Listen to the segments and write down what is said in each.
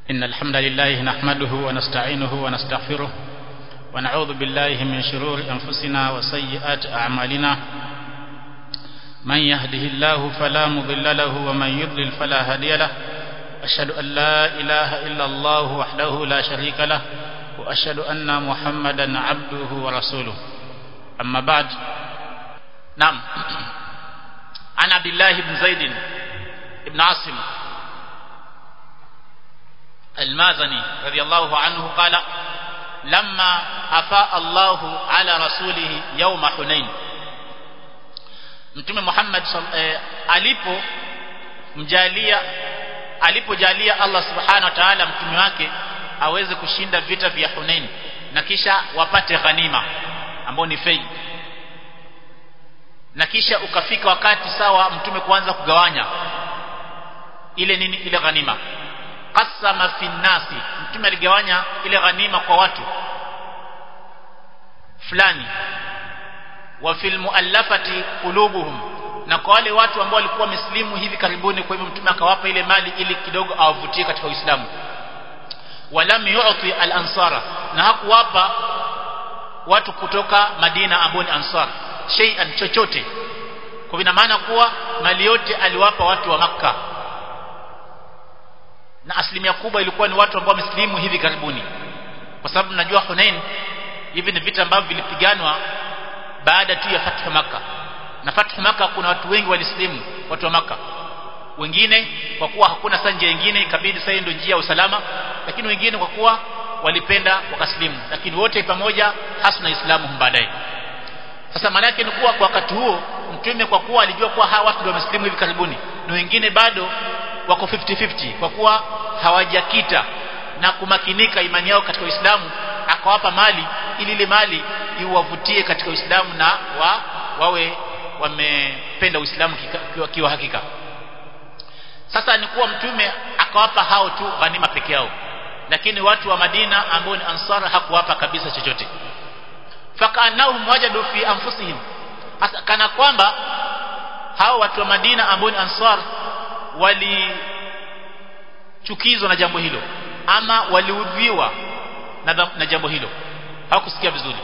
إن الحمد لله نحمده ونستعينه ونستغفره ونعوذ بالله من شرور أنفسنا وسيئات أعمالنا من يهده الله فلا مضل له ومن يضلل فلا هادي له أشهد أن لا إله إلا الله وحده لا شريك له وأشهد أن محمدا عبده ورسوله أما بعد نعم عن عبد الله بن زيد بن عاصم المازني رضي الله عنه قال لما أفاء الله على رسوله يوم حنين mtume Muhammad eh, alipo mjalia alipojalia Allah subhanahu wa ta'ala mtume wake aweze kushinda vita vya Hunain na kisha wapate ghanima ambao ni fei na kisha ukafika wakati sawa mtume kuanza kugawanya ile nini ile ghanima qasama fi nasi mtume aligawanya ile ghanima kwa watu fulani wa fil muallafati qulubuhum na kwa wale watu ambao walikuwa wameslimu hivi karibuni kwa hivyo mtume akawapa ile mali ili kidogo awavutie katika Uislamu walam yu'ti al-ansara na hakuwapa watu kutoka Madina ambao ni ansar shay'an chochote kwa ina maana kuwa mali yote aliwapa watu wa maka na asilimia kubwa ilikuwa ni watu ambao wameslimu hivi karibuni kwa sababu najua Hunain hivi ni vita ambavyo vilipiganwa baada tu ya fathu maka na fathu maka kuna watu wengi walislimu watu wa maka wengine kwa kuwa hakuna sanja nyingine ikabidi sasa ndio njia ya usalama lakini wengine kwa kuwa walipenda wakaslimu lakini wote pamoja hasna islamu baadaye sasa maana yake ni kuwa kwa wakati huo mtume kwa kuwa alijua kuwa hawa watu ndio wameslimu hivi karibuni na wengine bado wako 50-50 kwa kuwa hawajakita na kumakinika imani yao katika Uislamu akawapa mali ili ile mali iwavutie katika Uislamu na wa, wawe wamependa Uislamu kiwa, kiwa hakika sasa ni kuwa mtume akawapa hao tu ghanima peke yao lakini watu wa Madina ambao ni ansara hakuwapa kabisa chochote fakanahum wajadu fi anfusihim hasa kana kwamba hao watu wa Madina ambao ni ansar walichukizwa na jambo hilo ama waliudhiwa na, na jambo hilo hawakusikia vizuri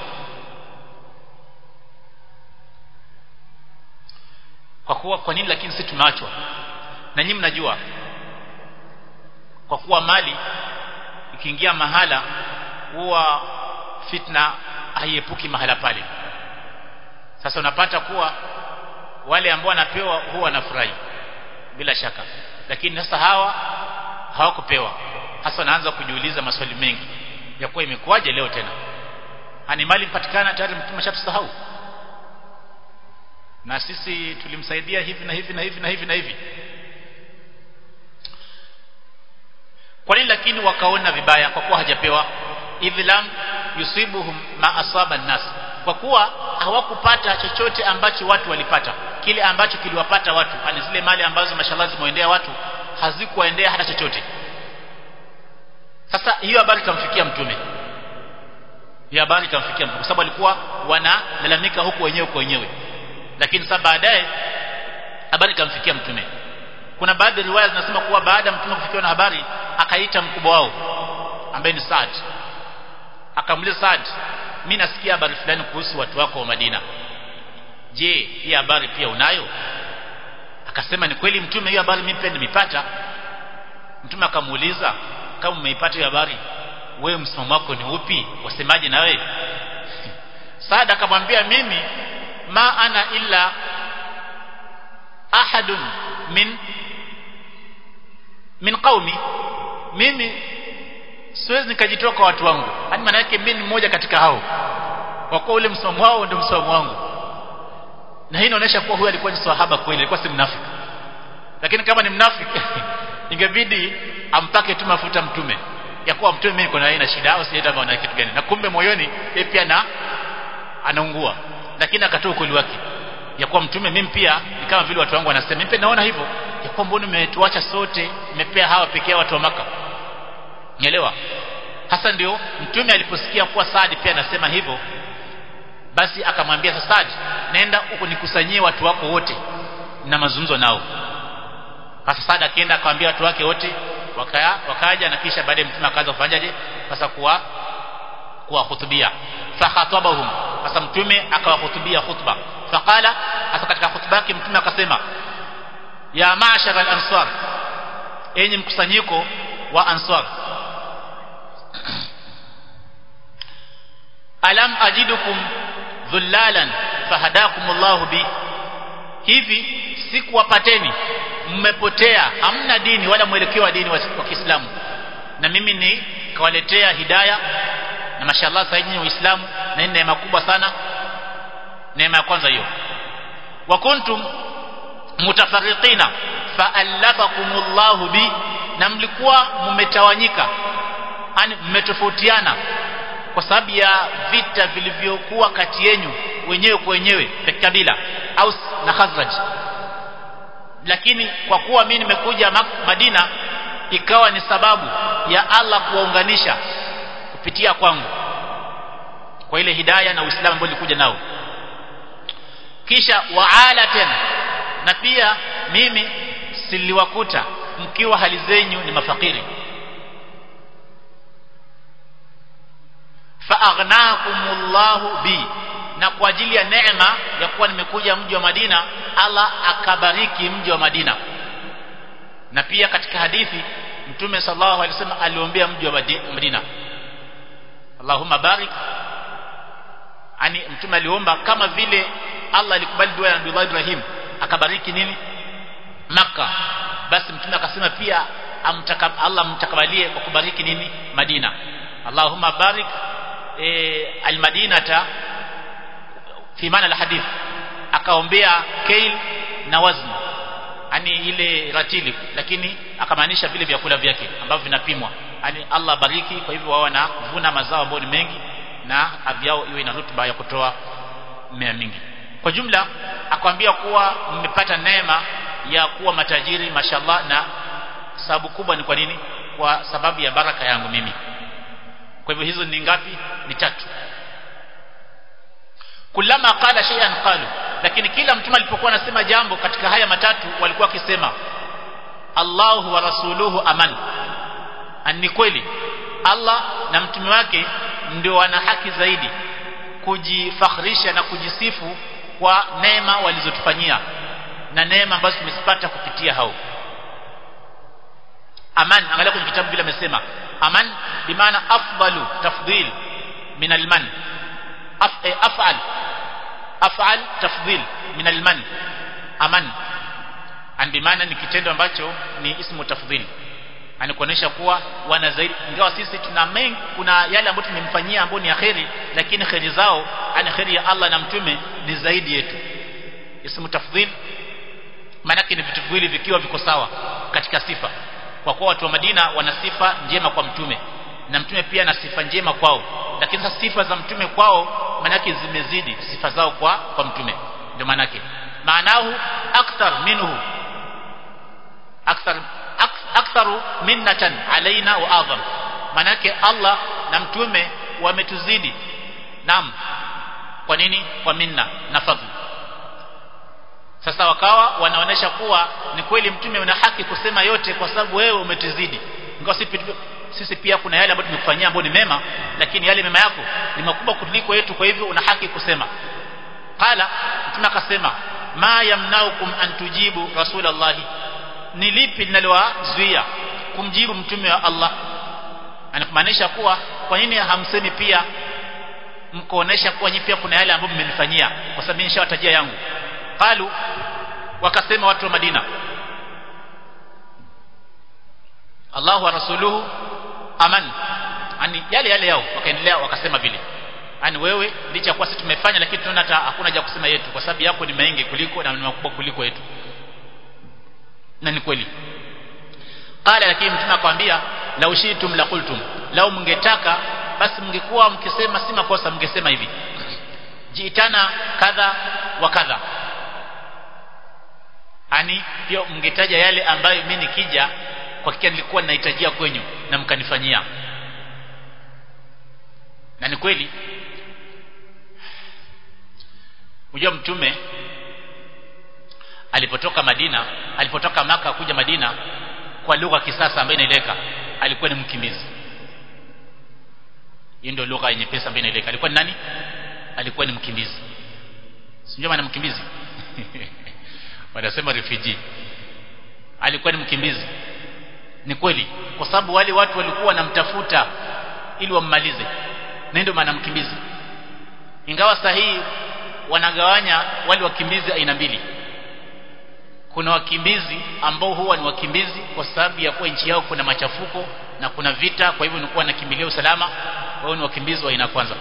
kwa kuwa kwa nini lakini sisi tumeachwa na nyinyi mnajua kwa kuwa mali ikiingia mahala huwa fitna haiepuki mahala pale sasa unapata kuwa wale ambao wanapewa huwa wanafurahi bila shaka lakini sasa hawa hawakupewa hasa wanaanza kujiuliza maswali mengi ya kuwa imekuwaje leo tena ani mali mpatikana tayari mtume shatusahau na sisi tulimsaidia hivi na hivi na hivi na hivi na hivi kwa nini lakini wakaona vibaya kwa kuwa hajapewa idhlam yusibuhum ma asaba nas kwa kuwa hawakupata chochote ambacho watu walipata kile ambacho kiliwapata watu ani zile mali ambazo mashallah zimeendea watu hazikuwaendea hata chochote sasa hiyo habari itamfikia mtume hiyo habari itamfikia mtume kwa sababu alikuwa wanalalamika huku wenyewe kwa wenyewe lakini sasa baadaye habari ikamfikia mtume kuna baadhi ya riwaya zinasema kuwa baada ya mtume kufikiwa na habari akaita mkubwa wao ambaye ni Saad akamuliza Saad mimi nasikia habari fulani kuhusu watu wako wa Madina je hii habari pia unayo akasema ni kweli mtume hiyo habari mimi pia nimepata mtume akamuuliza kama umeipata hiyo habari wewe msimamo wako ni upi wasemaje na wewe Saad akamwambia mimi ma ana illa ahadun min min qaumi mimi siwezi nikajitoa kwa watu wangu yani maana yake mimi ni mmoja katika hao kwa kuwa ule msimamo wao ndio msimamo wangu na hii inaonyesha kuwa huyu alikuwa ni sahaba kweli alikuwa si mnafiki lakini kama ni mnafiki ingebidi ampake tu mafuta mtume ya kuwa mtume mimi niko na aina shida au sienda maana kitu gani na kumbe moyoni yeye pia na anaungua lakini akatoa ukweli wake ya kuwa mtume mimi pia ni kama vile watu wangu wanasema mimi pia naona hivyo ya kuwa mbona umetuacha sote umepea hawa pekee watu wa maka nielewa hasa ndio mtume aliposikia kuwa Saad pia anasema hivyo basi akamwambia Saad nenda ukunikusanyie watu wako wote na mazungumzo nao Sasa Saad akaenda akamwambia watu wake wote waka, wakaja na kisha baadaye mtume akaanza kufanyaje sasa kuwa kuwahutubia fakhatabahum sasa mtume akawahutubia khutba faqala hasa katika khutba yake mtume akasema ya ma'shar al-ansar enyi mkusanyiko wa ansar alam ajidukum dhullalan fahadakumullahu bi hivi sikuwapateni mmepotea hamna dini wala mwelekeo wa dini wa Kiislamu na mimi ni kawaletea hidaya na mashallah sasa nyinyi waislamu na ni neema kubwa sana neema ya kwanza hiyo wa kuntum mutafarriqina fa'allafakumullahu bi na mlikuwa mmetawanyika yani mmetofautiana kwa sababu ya vita vilivyokuwa kati yenu wenyewe kwa wenyewe vya kabila Aus na Khazraj lakini kwa kuwa mimi nimekuja Madina ikawa ni sababu ya Allah kuwaunganisha kupitia kwangu kwa ile hidaya na Uislamu ambao nilikuja nao kisha waala tena na pia mimi siliwakuta mkiwa hali zenyu ni mafakiri faaghnakumullahu bi na kwa ajili ya neema ya kuwa nimekuja mji wa Madina Allah akabariki mji wa Madina na pia katika hadithi mtume sallallahu alaihi wasallam aliombea mji wa Madina Allahumma barik ani mtume aliomba kama vile Allah alikubali dua ya Nabii Ibrahim akabariki nini Makka basi mtume akasema pia amtaka Allah mtakabalie kwa kubariki nini Madina Allahumma barik e, almadinata fi maana alhadith akaombea kail na wazn yani ile ratili lakini akamaanisha vile vyakula vyake ambavyo vinapimwa yani Allah bariki kwa hivyo wao wanavuna mazao ambayo ni mengi na ardhi yao iwe ina rutuba ya kutoa mimea mingi kwa jumla akwambia kuwa mmepata neema ya kuwa matajiri mashallah na sababu kubwa ni kwa nini kwa sababu ya baraka yangu mimi kwa hivyo hizo ni ngapi ni tatu kulama qala shay'an qalu lakini kila mtume alipokuwa anasema jambo katika haya matatu walikuwa wakisema Allahu wa rasuluhu aman ni kweli Allah na mtume wake ndio wana haki zaidi kujifakhrisha na kujisifu kwa neema walizotufanyia na neema ambazo tumezipata kupitia hao aman angalia kwenye kitabu vile amesema aman bimaana afdalu tafdhil min alman Af, eh, af'al af'al tafdhil min alman aman an bimaana ni kitendo ambacho ni ismu tafdhil anakuonesha kuwa wana zaidi ingawa sisi tuna mengi kuna yale ambayo tumemfanyia ambayo ni akheri lakini kheri zao ana kheri ya Allah na mtume ni zaidi yetu ismu tafdhil maanake ni vitu viwili vikiwa viko sawa katika sifa kwa kuwa watu wa Madina wana sifa njema kwa mtume na mtume pia ana sifa njema kwao lakini sasa sifa za mtume kwao maanake zimezidi sifa zao kwa kwa mtume ndio maanake maanahu akthar minhu akthar aktharu minnatan alaina wa adham manake Allah na mtume wametuzidi naam kwa nini kwa minna na fadhli sasa wakawa wanaonesha kuwa ni kweli mtume una haki kusema yote kwa sababu wewe umetuzidi ingawa sisi pia kuna yale ambayo tumekufanyia ambayo ni mema lakini yale mema yako ni makubwa kuliko yetu kwa hivyo una haki kusema qala mtume akasema ma yamnaukum an tujibu rasulallahi ni lipi linalowazuia kumjibu mtume wa Allah anakumaanisha kuwa kwa nini hamsemi pia mkoonesha kuwa nyinyi pia kuna yale ambayo mmenifanyia kwa sababu nishawatajia yangu qalu wakasema watu wa Madina Allahu wa rasuluhu aman ani yale yale yao wakaendelea wakasema vile ani wewe licha kuwa sisi tumefanya lakini tunaona hata hakuna haja kusema yetu kwa sababu yako ni mengi kuliko na ni makubwa kuliko yetu na ni kweli qala lakini mtume akamwambia lau shitum la qultum lau mngetaka basi mngekuwa mkisema si makosa mngesema hivi jiitana kadha wa kadha ani pia mngetaja yale ambayo mimi nikija kwa hakika nilikuwa ninahitajia kwenyu na mkanifanyia na ni kweli unajua mtume alipotoka Madina alipotoka maka kuja Madina kwa lugha kisasa ambayo inaeleka alikuwa ni mkimbizi hiyo ndio lugha yenye pesa ambayo inaeleka alikuwa ni nani alikuwa ni mkimbizi sijui maana mkimbizi wanasema refugee alikuwa ni mkimbizi ni kweli kwa sababu wale watu walikuwa wanamtafuta ili wammalize na ndio maana mkimbizi ingawa sahihi wanagawanya wale wakimbizi aina mbili kuna wakimbizi ambao huwa ni wakimbizi kwa sababu ya kuwa nchi yao kuna machafuko na kuna vita kwa hivyo nilikuwa nakimbilia usalama wao ni wakimbizi wa aina kwanza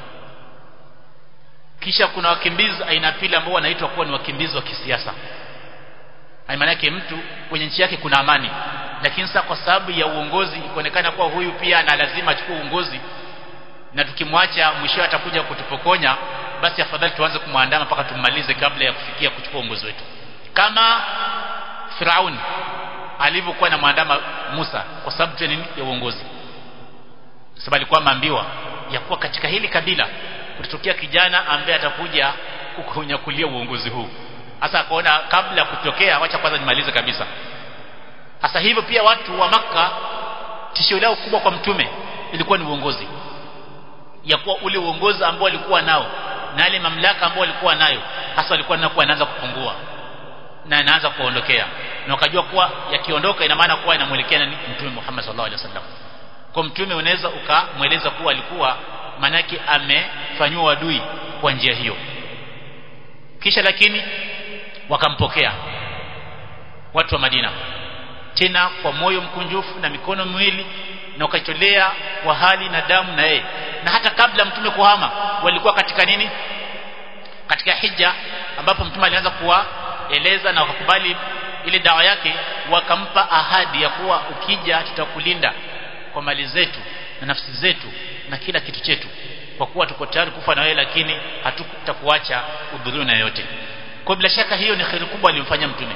kisha kuna wakimbizi aina pili ambao wanaitwa kuwa ni wakimbizi wa kisiasa maana yake mtu kwenye nchi yake kuna amani lakini sasa kwa sababu ya uongozi ikuonekana kuwa huyu pia ana lazima achukue uongozi na tukimwacha mwisho atakuja kutupokonya basi afadhali tuanze kumwandama mpaka tummalize kabla ya kufikia kuchukua uongozi wetu kama Firauni alivyokuwa na mwandama Musa kwa sababu tu nini ya uongozi sababu alikuwa maambiwa ya kuwa katika hili kabila kutatokea kijana ambaye atakuja kukunyakulia uongozi huu hasa akaona kabla ya kutokea wacha kwanza nimalize kabisa hasa hivyo pia watu wa maka tishio lao kubwa kwa mtume ilikuwa ni uongozi ya kuwa ule uongozi ambao walikuwa nao na ile mamlaka ambao walikuwa nayo hasa walikuwa nakuwa anaanza kupungua na anaanza kuondokea na wakajua kuwa yakiondoka ina maana kuwa inamuelekea nani mtume Muhammad sallallahu alaihi wasallam kwa mtume unaweza ukamweleza kuwa alikuwa manake amefanywa adui kwa njia hiyo kisha lakini wakampokea watu wa Madina tena kwa moyo mkunjufu na mikono miwili na wakatolea kwa hali na damu na yeye na hata kabla mtume kuhama walikuwa katika nini katika hija ambapo mtume alianza kuwaeleza na wakakubali ile dawa yake wakampa ahadi ya kuwa ukija tutakulinda kwa mali zetu na nafsi zetu na kila kitu chetu kwa kuwa tuko tayari kufa na wewe lakini hatutakuacha udhuru na yote kwa bila shaka hiyo ni kheri kubwa alimfanyia mtume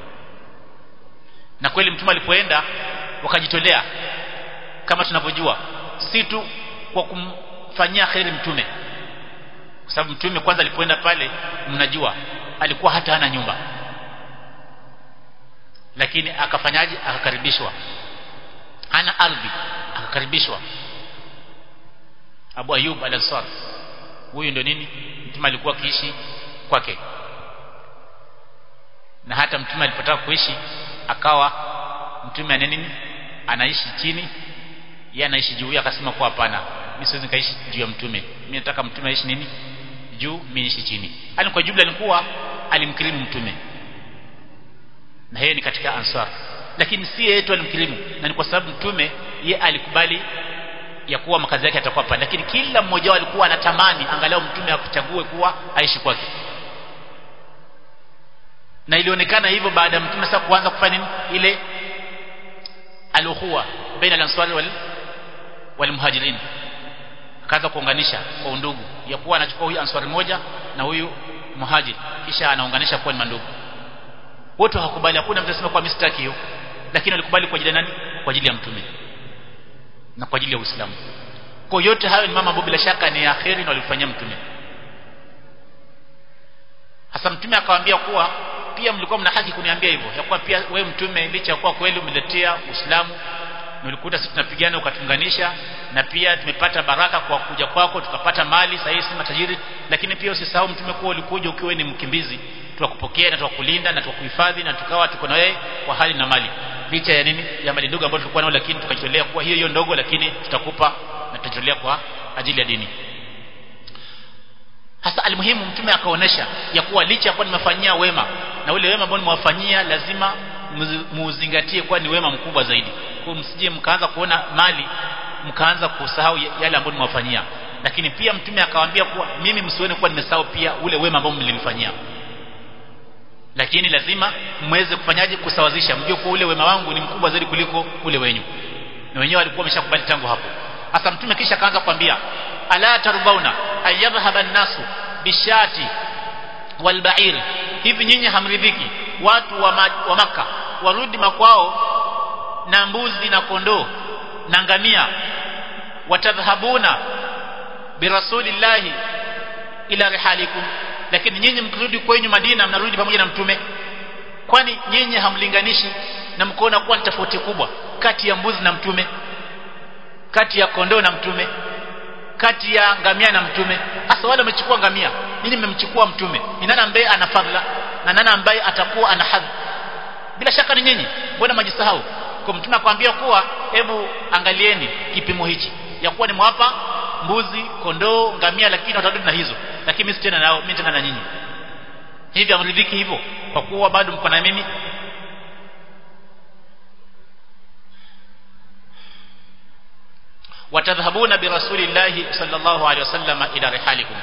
na kweli mtume alipoenda wakajitolea kama tunavyojua si tu kwa kumfanyia kheri mtume kwa sababu mtume kwanza alipoenda pale mnajua alikuwa hata hana nyumba lakini akafanyaje akakaribishwa ana ardhi akakaribishwa Abu Ayub al-Ansar huyu ndio nini mtume alikuwa akiishi kwake na hata mtume alipotaka kuishi akawa mtume ana nini anaishi chini yeye anaishi juu akasema kwa hapana mimi siwezi kaishi juu ya mtume mimi nataka mtume aishi nini juu mimi niishi chini yani kwa jumla alikuwa alimkirimu mtume na yeye ni katika ansar lakini si yeye tu alimkirimu na ni kwa sababu mtume ye alikubali ya kuwa makazi yake yatakuwa pale lakini kila mmoja wao alikuwa anatamani angalau mtume akuchague kuwa aishi kwake na ilionekana hivyo baada ya mtume sasa kuanza kufanya nini ile alukhuwa baina al-ansari wal wal muhajirin akaanza kuunganisha kwa undugu ya kuwa anachukua huyu ansari moja na huyu muhajir kisha anaunganisha kuwa ni mandugu wote hawakubali hakuna mtu anasema kwa mistaki hiyo lakini walikubali kwa ajili ya nani kwa ajili ya mtume na kwa ajili ya Uislamu kwa yote hayo ni mama ambao bila shaka ni akheri na walifanyia mtume hasa mtume akawaambia kuwa pia mlikuwa mna haki kuniambia hivyo ya kuwa pia wewe mtume licha ya kuwa kweli umeletea Uislamu na ulikuta sisi tunapigana ukatunganisha na pia tumepata baraka kwa kuja kwako tukapata mali sahihi si matajiri lakini pia usisahau mtume kuwa ulikuja ukiwa ni mkimbizi tukakupokea na tukakulinda na tukakuhifadhi na tukawa tuko na wewe kwa hali na mali licha ya nini ya mali ndogo ambayo tulikuwa nayo lakini tukajitolea kwa hiyo hiyo ndogo lakini tutakupa na tutajitolea kwa ajili ya dini hasa almuhimu mtume akaonesha ya kuwa licha ya kuwa nimefanyia wema na ule wema ambao nimewafanyia lazima muuzingatie kuwa ni wema mkubwa zaidi kwa msije mkaanza kuona mali mkaanza kusahau yale ambayo nimewafanyia lakini pia mtume akawaambia kuwa mimi msione kuwa nimesahau pia ule wema ambao mlinifanyia lakini lazima mweze kufanyaje kusawazisha mjue kuwa ule wema wangu ni mkubwa zaidi kuliko ule wenyu na wenyewe walikuwa wameshakubali tangu hapo hasa mtume kisha akaanza kuambia ala tarbauna ayadhhaba an-nasu bishati walba'ir hivi nyinyi hamridhiki watu wa, ma, wa maka warudi makwao na mbuzi na kondoo na ngamia watadhhabuna birasulillahi ila rihalikum lakini nyinyi mkirudi kwenyu Madina mnarudi pamoja na mtume kwani nyinyi hamlinganishi na mkaona kuwa ni tofauti kubwa kati ya mbuzi na mtume kati ya kondoo na mtume kati ya ngamia na mtume hasa wale wamechukua ngamia nini mmemchukua mtume ni nani ambaye ana fadhila na nani ambaye atakuwa ana hadhi bila shaka ni nyinyi mbona majisahau kwa mtume akwambia kuwa hebu angalieni kipimo hichi ya kuwa nimewapa mbuzi kondoo ngamia lakini watarudi na hizo lakini mimi tena nao mimi tena na nyinyi hivi amridhiki hivyo kwa kuwa bado mko na mimi watadhhabuna birasulillahi sallallahu alaihi wasallam ila rihalikum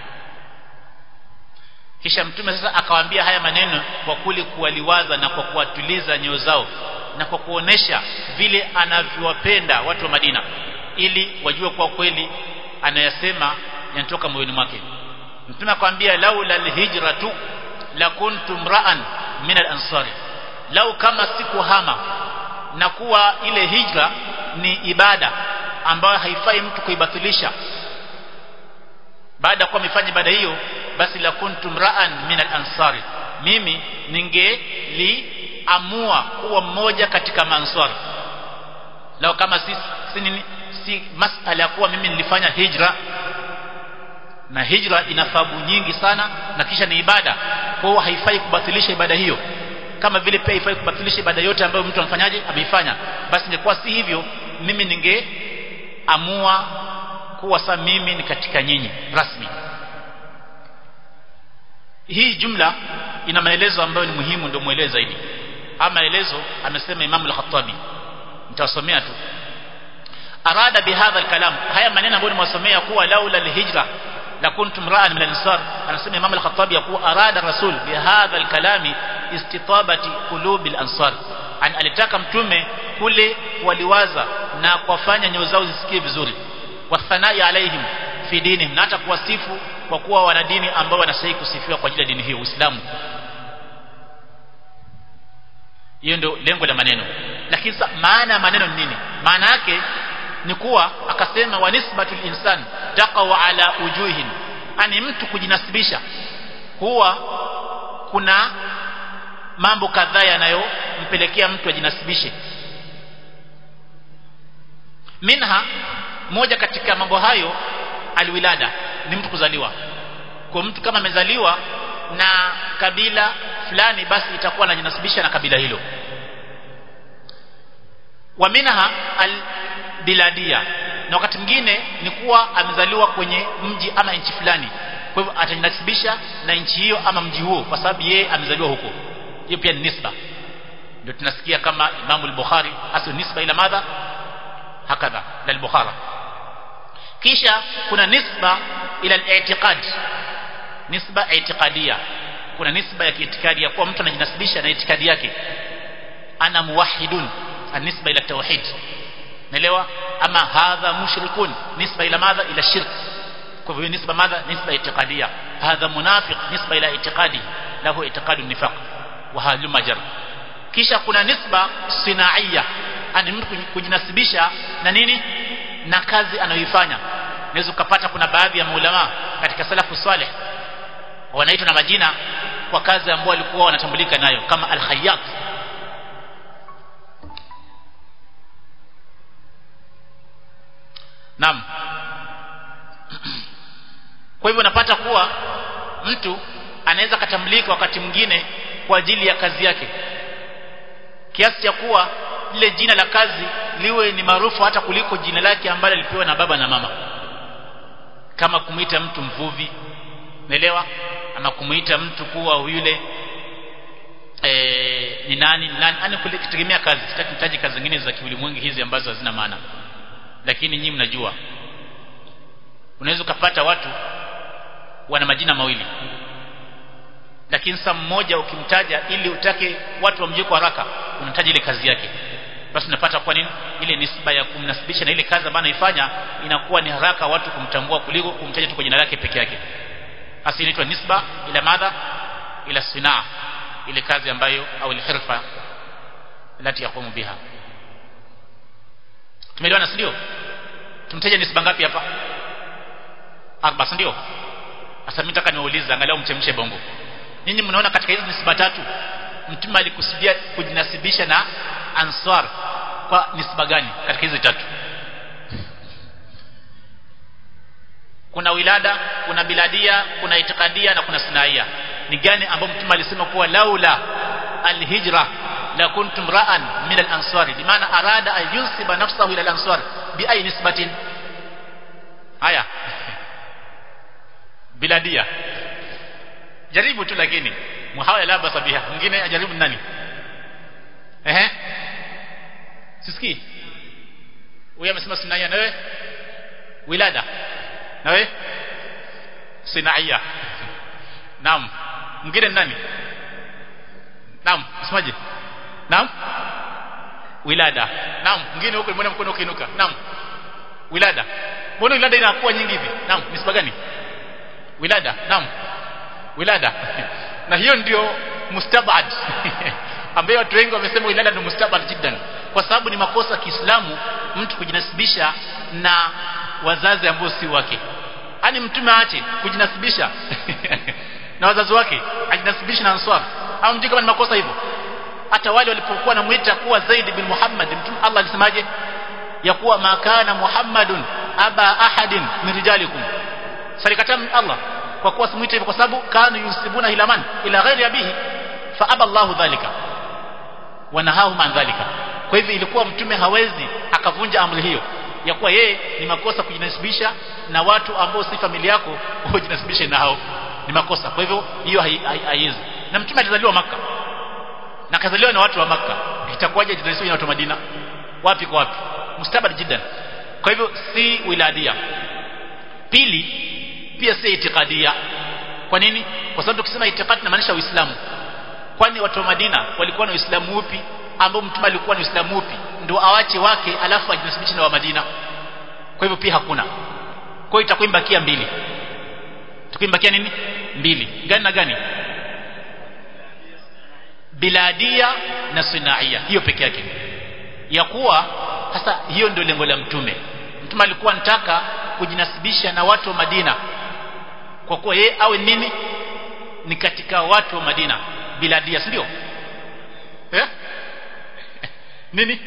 kisha mtume sasa akawaambia haya maneno kwa kuli kuwaliwaza na kwa kuwatuliza nyoyo zao na kwa kuonesha vile anavyowapenda watu wa Madina ili wajue kwa kweli anayasema yanatoka moyoni mwake mtume akamwambia laula alhijratu lakuntum ra'an min al-ansari lau kama sikuhama na kuwa ile hijra ni ibada ambayo haifai mtu kuibatilisha baada ya kuwa amefanya ibada hiyo basi la kuntum ra'an min al-ansari mimi ningeliamua kuwa mmoja katika mansar lao kama si si, nini, si masala ya kuwa mimi nilifanya hijra na hijra ina thawabu nyingi sana na kisha ni ibada kwa hiyo haifai kubatilisha ibada hiyo kama vile pia haifai kubatilisha ibada yote ambayo mtu amfanyaje ameifanya basi ingekuwa si hivyo mimi ningeamua kuwa sa mimi ni katika nyinyi rasmi hii jumla ina maelezo ambayo ni muhimu ndio muelewe zaidi ama maelezo amesema Imam al-Khattabi nitawasomea tu arada bihadha al-kalam haya maneno ambayo nimewasomea kuwa laula al-hijra lakuntum ra'an min al-ansar anasema Imam al-Khattabi kuwa arada rasul bihadha al-kalami istitabati qulubi al-ansar an alitaka mtume kule waliwaza na kuwafanya nyoyo zao zisikie vizuri wathanai alaihim fi dinihim na hata kuwasifu kwa kuwa wana dini ambao wanastahili kusifiwa kwa ajili ya dini hiyo Uislamu hiyo ndio lengo la maneno lakini maana ya maneno ni nini maana yake ni kuwa akasema wa nisbatul insan taqaw ala ujuhin ani mtu kujinasibisha huwa kuna mambo kadhaa yanayompelekea mtu ajinasibishe minha moja katika mambo hayo alwilada ni mtu kuzaliwa kwa mtu kama amezaliwa na kabila fulani basi itakuwa anajinasibisha na kabila hilo wa minha albiladia na wakati mwingine ni kuwa amezaliwa kwenye mji ama nchi fulani kwa hivyo atajinasibisha na nchi hiyo ama mji huo kwa sababu yeye amezaliwa huko hiyo pia ni nisba ndio tunasikia kama Imam al-Bukhari hasa nisba ila madha hakadha lal-Bukhari kisha kuna nisba ila al-i'tiqad nisba i'tiqadia kuna nisba ya kiitikadi ya kuwa mtu anajinasibisha na itikadi yake ana muwahhidun nisba ila tauhid naelewa ama hadha mushrikun nisba ila madha ila shirk kwa hivyo nisba madha nisba i'tiqadia hadha munafiq nisba ila i'tiqadi lahu i'tiqadu nifaq wa halu majar kisha kuna nisba sinaiya ani mtu kujinasibisha na nini na kazi anayoifanya unaweza ukapata kuna baadhi ya maulama katika salafu saleh wanaitwa na majina kwa kazi ambayo walikuwa wanatambulika nayo kama al-khayyat Naam Kwa hivyo napata kuwa mtu anaweza katambulika wakati mwingine kwa ajili ya kazi yake kiasi cha kuwa lile jina la kazi liwe ni maarufu hata kuliko jina lake ambalo alipewa na baba na mama kama kumuita mtu mvuvi umeelewa ama kumuita mtu kuwa yule e, ni nani ni nani ani kutegemea kazi sitaki nitaje kazi zingine za kiulimwengu hizi ambazo hazina maana lakini nyinyi mnajua unaweza ukapata watu wana majina mawili lakini saa mmoja ukimtaja ili utake watu wamjue kwa haraka unataja ile kazi yake basi unapata kwa nini ile nisba ya kumnasibisha na ile kazi ambayo anaifanya inakuwa ni haraka watu kumtambua kuliko kumtaja tu kwa jina lake peke yake hasa inaitwa nisba ila madha ila sinaa ile kazi ambayo au ile hirfa lati yakumu biha tumeelewana ndio tumtaje nisba ngapi hapa arba ndio sasa mimi nataka niwaulize angalau mchemshe bongo nyinyi mnaona katika hizi nisba tatu mtume alikusudia kujinasibisha na ansar kwa nisba gani katika hizo tatu kuna wilada kuna biladia kuna itikadia na kuna sinaia ni gani ambao mtume alisema kuwa laula alhijra la kuntum ra'an min al-ansari bimaana arada an yunsiba nafsahu ila al-ansar bi ay nisbatin haya biladia jaribu tu lakini muhawala la basa biha mwingine ajaribu nani ehe sisikii huyu amesema sinaia na wewe wilada na wewe sinaia naam mwingine nani naam usemaje naam wilada naam mwingine huko mbona mkono ukiinuka naam wilada mbona wilada inakuwa nyingi hivi naam nisba gani wilada naam wilada na hiyo ndio mustabad ambayo watu wengi wamesema wilada ndio mustabad jiddan kwa sababu ni makosa Kiislamu mtu kujinasibisha na wazazi ambao si wake yani mtume aache kujinasibisha na wazazi wake ajinasibisha na answar au mjui kama ni makosa hivyo hata wale walipokuwa namuita kuwa Zaid bin Muhammad mtume Allah alisemaje ya kuwa makana Muhammadun aba ahadin min rijalikum salikatam Allah kwa kuwa simuite hivyo kwa sababu kanu yusibuna ila man ila ghairi abihi fa aba Allahu dhalika wanahahum an dhalika kwa hivyo ilikuwa mtume hawezi akavunja amri hiyo ya kuwa yeye ni makosa kujinasibisha na watu ambao si familia yako ujinasibishe na hao ni makosa kwa hivyo hiyo haiwezi na mtume alizaliwa maka na kazaliwa na watu wa maka itakuwaje ajinasibishe na watu wa Madina wapi kwa wapi mustabad jiddan kwa hivyo si wiladia pili pia si itikadia kwa nini kwa sababu tukisema itikadi inamaanisha uislamu kwani watu wa Madina walikuwa na uislamu upi ambao mtume alikuwa ni uislamu upi ndio awache wake alafu ajinasibishe na wa Madina kwa hivyo pia hakuna kwa hiyo itakuwa imbakia mbili tukimbakia nini mbili gani na gani biladia na sinaia hiyo peke yake ya kuwa sasa hiyo ndio lengo la mtume mtume alikuwa anataka kujinasibisha na watu wa Madina kwa kuwa yeye awe nini ni katika watu wa Madina biladia si ndio eh nini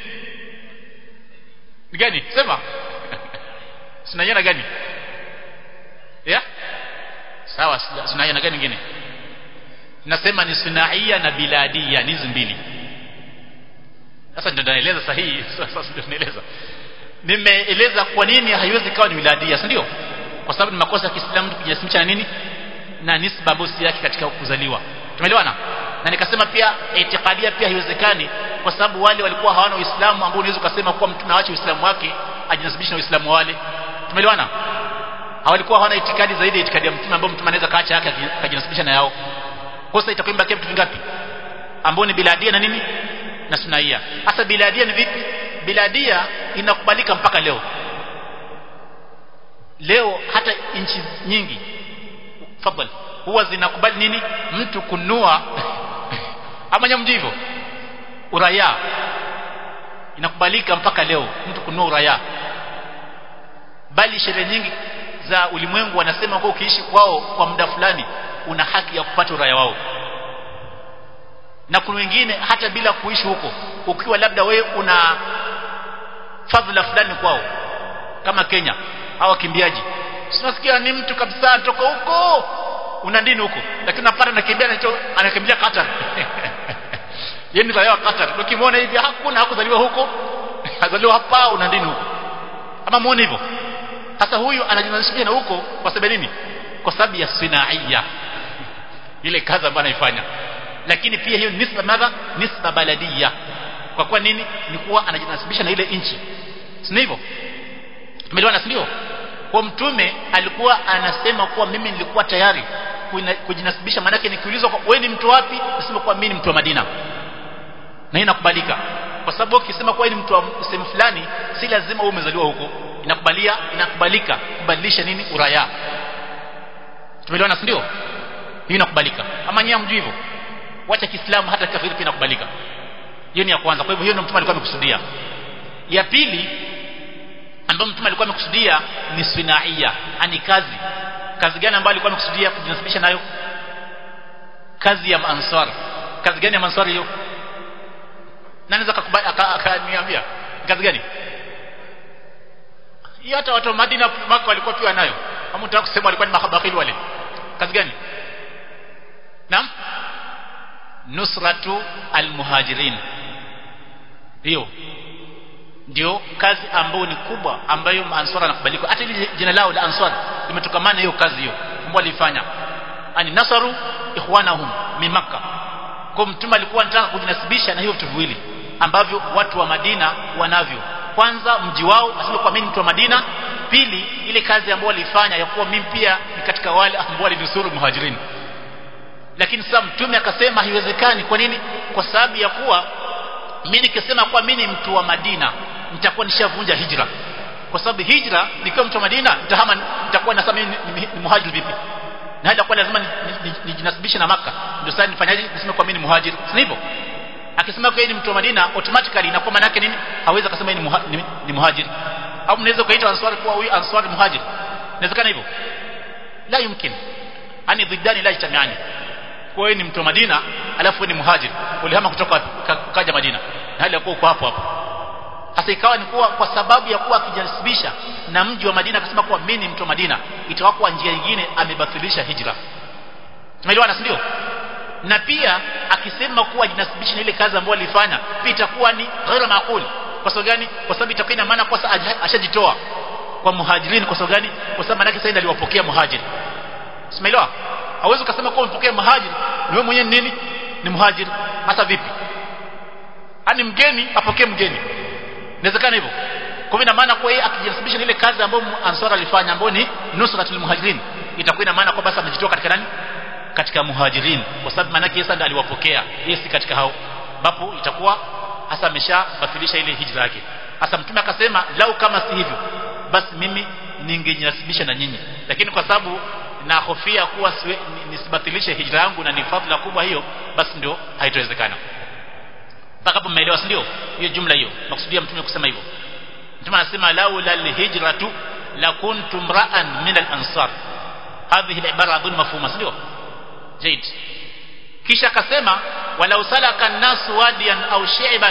ni gani sema sinaiana gani ya sawa sinaiana gani nyingine nasema ni sunaia na biladia ni hizi mbili sasa ndio naeleza sahihi sasa ndio naeleza nimeeleza kwa nini haiwezi kawa ni wiladia si ndio kwa sababu ni makosa ya Kiislamu kujinasibisha na nini na nisba bosi yake katika kuzaliwa tumeelewana na nikasema pia itikadia pia haiwezekani kwa sababu wale walikuwa hawana uislamu ambao unaweza kusema kuwa mtu naache uislamu wake ajinasibishe na uislamu wale tumeelewana hawalikuwa hawana itikadi zaidi ya itikadi ya mtume ambao mtume anaweza kaacha yake akajinasibisha na yao kosa itakuwa imebakia vitu vingapi ambao ni biladia na nini na sunaia hasa biladia ni vipi biladia inakubalika mpaka leo leo hata nchi nyingi fadhali huwa zinakubali nini mtu kunua ama nyamji hivyo uraya inakubalika mpaka leo mtu kunua uraya bali sheria nyingi za ulimwengu wanasema kwa ukiishi kwao kwa muda fulani una haki ya kupata uraya wao na kuna wengine hata bila kuishi huko ukiwa labda we una fadhila fulani kwao kama Kenya au wakimbiaji sinasikia ni mtu kabisa toka huko una dini huko lakini unapata anakimbia anacho anakimbia Qatar yeye ni raia wa Qatar ukimwona hivi hakuna hakuzaliwa huko azaliwa hapa una dini huko ama muone hivyo sasa huyu anajinasibisha na huko kwa sababu nini kwa sababu ya sinaia ile kazi ambayo anaifanya lakini pia hiyo nisba madha nisba baladia kwa kuwa nini ni kuwa anajinasibisha na ile nchi si hivyo tumeelewana si ndio kwa mtume alikuwa anasema kuwa mimi nilikuwa tayari kujinasibisha maanake nikiulizwa wewe ni mtu wapi nasema kuwa mimi ni mtu wa Madina na hii inakubalika kwa sababu ukisema kuwa ni mtu wa sehemu fulani si lazima uwe umezaliwa huko inakubalia inakubalika kubadilisha nini uraya tumeelewana si ndio hii inakubalika ama nyinyi mjui hivyo wacha Kiislamu hata kafiri pia inakubalika hiyo ni ya kwanza kwa hivyo hiyo ndio mtume alikuwa amekusudia ya pili ambayo mtume alikuwa amekusudia ni sinaia ani kazi kazi gani ambayo alikuwa amekusudia kujinasibisha nayo kazi ya ansar kazi gani ya manswari hiyo nani anaweza akaniambia kazi gani hiyo hata watu wa Madina Maka walikuwa pia nayo kama unataka kusema walikuwa ni mahabakili wale kazi gani naam nusratu almuhajirin hiyo ndio kazi ambayo ni kubwa ambayo answar anakubalika hata ile jina lao la answar limetokamana hiyo kazi hiyo ambayo walifanya ani nasaru ikhwanahum min makkah kwa mtume alikuwa anataka kujinasibisha na hiyo vitu viwili ambavyo watu wa Madina wanavyo kwanza mji wao asije kwa mimi mtu wa Madina pili ile kazi ambayo walifanya ya kuwa mimi pia ni katika wale ambao walinusuru muhajirin lakini sasa mtume akasema haiwezekani kwa nini kwa sababu ya kuwa mimi nikisema kwa mimi ni mtu wa Madina nitakuwa nishavunja hijra kwa sababu hijra nikiwa mtu wa Madina nitahama nitakuwa nasema mimi ni, ni, ni muhajir vipi na hata kwa lazima nijinasibishe na maka ndio sasa nifanyaje niseme kwa mimi ni muhajir si hivyo akisema kwa yeye ni mtu wa Madina automatically inakuwa maana yake nini hawezi akasema ni, muha, ni, ni muhajir au mnaweza kuita answari kwa huyu answari muhajir inawezekana hivyo la yumkin ani dhiddani la yajtamiani kwa wewe ni mtu wa Madina alafu ni muhajir ulihama kutoka wapi kaja Madina na hali ya kuwa uko hapo hapo sasa ikawa ni kuwa kwa sababu ya kuwa akijasibisha na mji wa Madina akasema kuwa mimi ni mtu wa Madina itakuwa kwa njia nyingine amebatilisha hijra tumeelewana si ndio na pia akisema kuwa jinasibisha na ile kazi ambayo alifanya pia itakuwa ni ghaira maaqul kwa sababu gani kwa sababu itakuwa ina maana kwa ashajitoa kwa muhajirin kwa sababu gani kwa sababu maana yake sasa aliwapokea muhajiri Simeelewa? Hauwezi ukasema kwa umepokea muhajiri, na wewe mwenyewe nini? Ni muhajiri. Hasa vipi? Ani mgeni apokee mgeni. Inawezekana hivyo. Kwa hivyo ina maana kwa yeye akijinasibisha ile kazi ambayo Ansar alifanya ambayo ni nusratul muhajirin, itakuwa ina maana kwa basi amejitoa katika nani? Katika muhajirin. Kwa sababu maana yake Yesu ndiye aliwapokea, yeye si katika hao. Ambapo itakuwa hasa ameshabatilisha ile hijra yake. Hasa mtume akasema lau kama si hivyo basi mimi ningejinasibisha na nyinyi. Lakini kwa sababu na hofia kuwa siwe, nisibatilishe hijra yangu na ni fadhila kubwa hiyo basi ndio haitowezekana mpaka hapo mmeelewa ndio hiyo jumla hiyo makusudia mtume kusema hivyo mtume anasema laula alhijratu la kuntum ra'an min al-ansar hadhihi al-ibara adhun mafhuma ndio jaid kisha akasema walau salaka an-nas wadiyan au shi'ban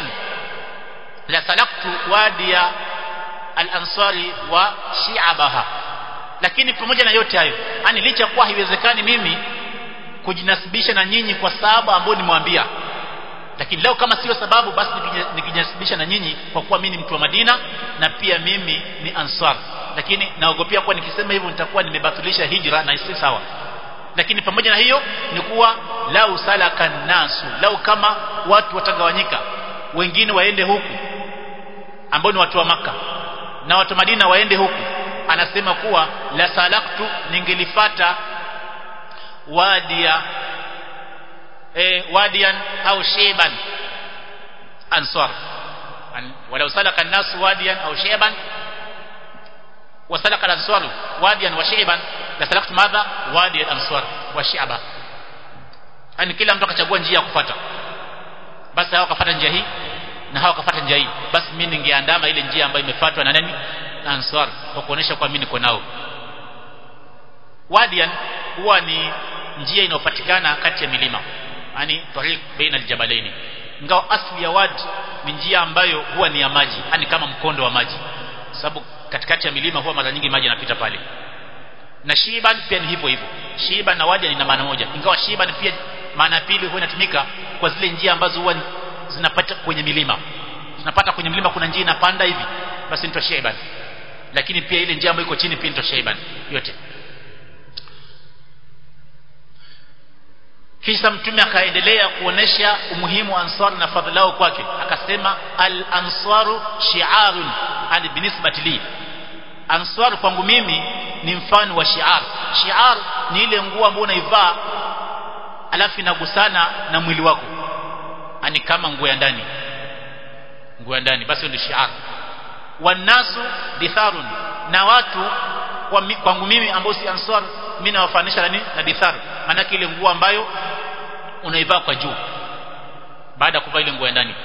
la salaktu wadiya al-ansari wa shi'abaha lakini pamoja na yote hayo yani licha kuwa haiwezekani mimi kujinasibisha na nyinyi kwa sababu ambayo nimwambia lakini leo kama sio sababu basi nikijinasibisha na nyinyi kwa kuwa mimi ni mtu wa Madina na pia mimi ni Ansar lakini naogopea kuwa nikisema hivyo nitakuwa nimebatilisha hijra na si sawa lakini pamoja na hiyo ni kuwa lau salaka nasu lau kama watu watagawanyika wengine waende huku ambao ni watu wa maka na watu wa Madina waende huku anasema kuwa la salaktu ningelifata wadia e, wadian au sheban ansar An, walau salaka an-nas wadian au sheban وسلك الأنصار واديا وشعبا لسلكت ماذا وادي الأنصار وشعبا yani kila mtu akachagua njia ya kufuata basi hao wakafuata njia hii na hao wakafuata njia hii basi mimi ningeandama ile njia ambayo imefuatwa na nani na ansar kwa kuonesha kwa mimi niko nao wadian huwa ni njia inayopatikana kati ya milima yani tariq baina aljabalaini ingawa asli ya wadi ni njia ambayo huwa ni ya maji yani kama mkondo wa maji sababu katikati ya milima huwa mara nyingi maji yanapita pale na shiban pia ni hivyo hivyo shiban na wadi ina maana moja ingawa shiban pia maana pili huwa inatumika kwa zile njia ambazo huwa zinapata kwenye milima tunapata kwenye milima kuna njia inapanda hivi basi ndio shiban lakini pia ile njia ambayo iko chini pia ndio shiban yote kisha mtume akaendelea kuonesha umuhimu wa ansar na fadhilao kwake akasema al ansaru shi'arun ani binisbati li ansar kwangu mimi ni mfano wa shi'ar shi'ar ni ile nguo ambayo unaivaa alafu inagusana na mwili wako ani kama nguo ya ndani nguo ya ndani basi ndio shi'ar wanasu ditharun na watu kwangu mimi ambao si ansar mimi nawafanisha na nini na dithar maana ile nguo ambayo unaivaa kwa juu baada ya kuvaa ile nguo ya ndani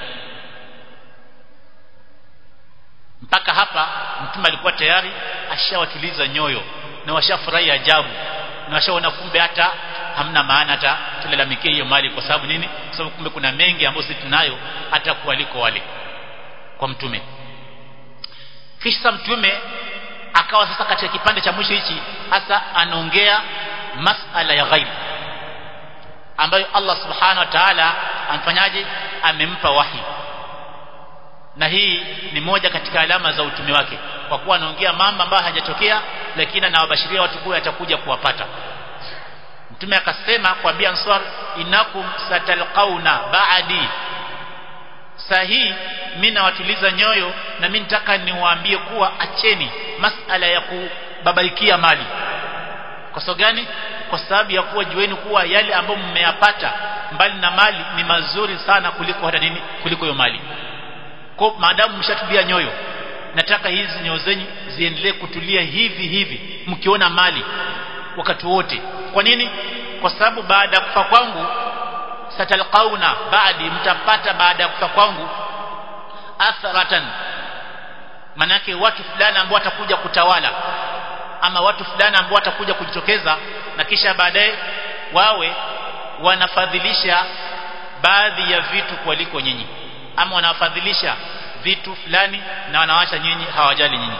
mpaka hapa mtume alikuwa tayari ashawatuliza nyoyo na washafurahi ajabu na washaona kumbe hata hamna maana hata tulalamikie hiyo mali kwa sababu nini kwa sababu kumbe kuna mengi ambayo sisi tunayo hata kualiko wale kwa mtume kisha mtume akawa sasa katika kipande cha mwisho hichi hasa anaongea masala ya ghaib ambayo Allah subhanahu wa ta'ala amfanyaje amempa wahi na hii ni moja katika alama za utume wake kwa kuwa anaongea mambo ambayo hajatokea lakini anawabashiria watu kuwa atakuja kuwapata mtume akasema kwa ansar inakum satalqauna baadi sahi mimi nawatuliza nyoyo na mimi nataka niwaambie kuwa acheni masala ya kubabaikia mali kwa sababu gani kwa sababu ya kuwa jueni kuwa yale ambayo mmeyapata mbali na mali ni mazuri sana kuliko hata nini kuliko hiyo mali kwa maadamu mshatulia nyoyo nataka hizi nyoyo zenyu ziendelee kutulia hivi hivi mkiona mali wakati wote kwa nini kwa sababu baada ya kufa kwangu satalqauna baadi mtapata baada ya kufa kwangu atharatan manake watu fulani ambao watakuja kutawala ama watu fulani ambao watakuja kujitokeza na kisha baadaye wawe wanafadhilisha baadhi ya vitu kuliko nyinyi ama wanafadhilisha vitu fulani na wanawacha nyinyi hawajali nyinyi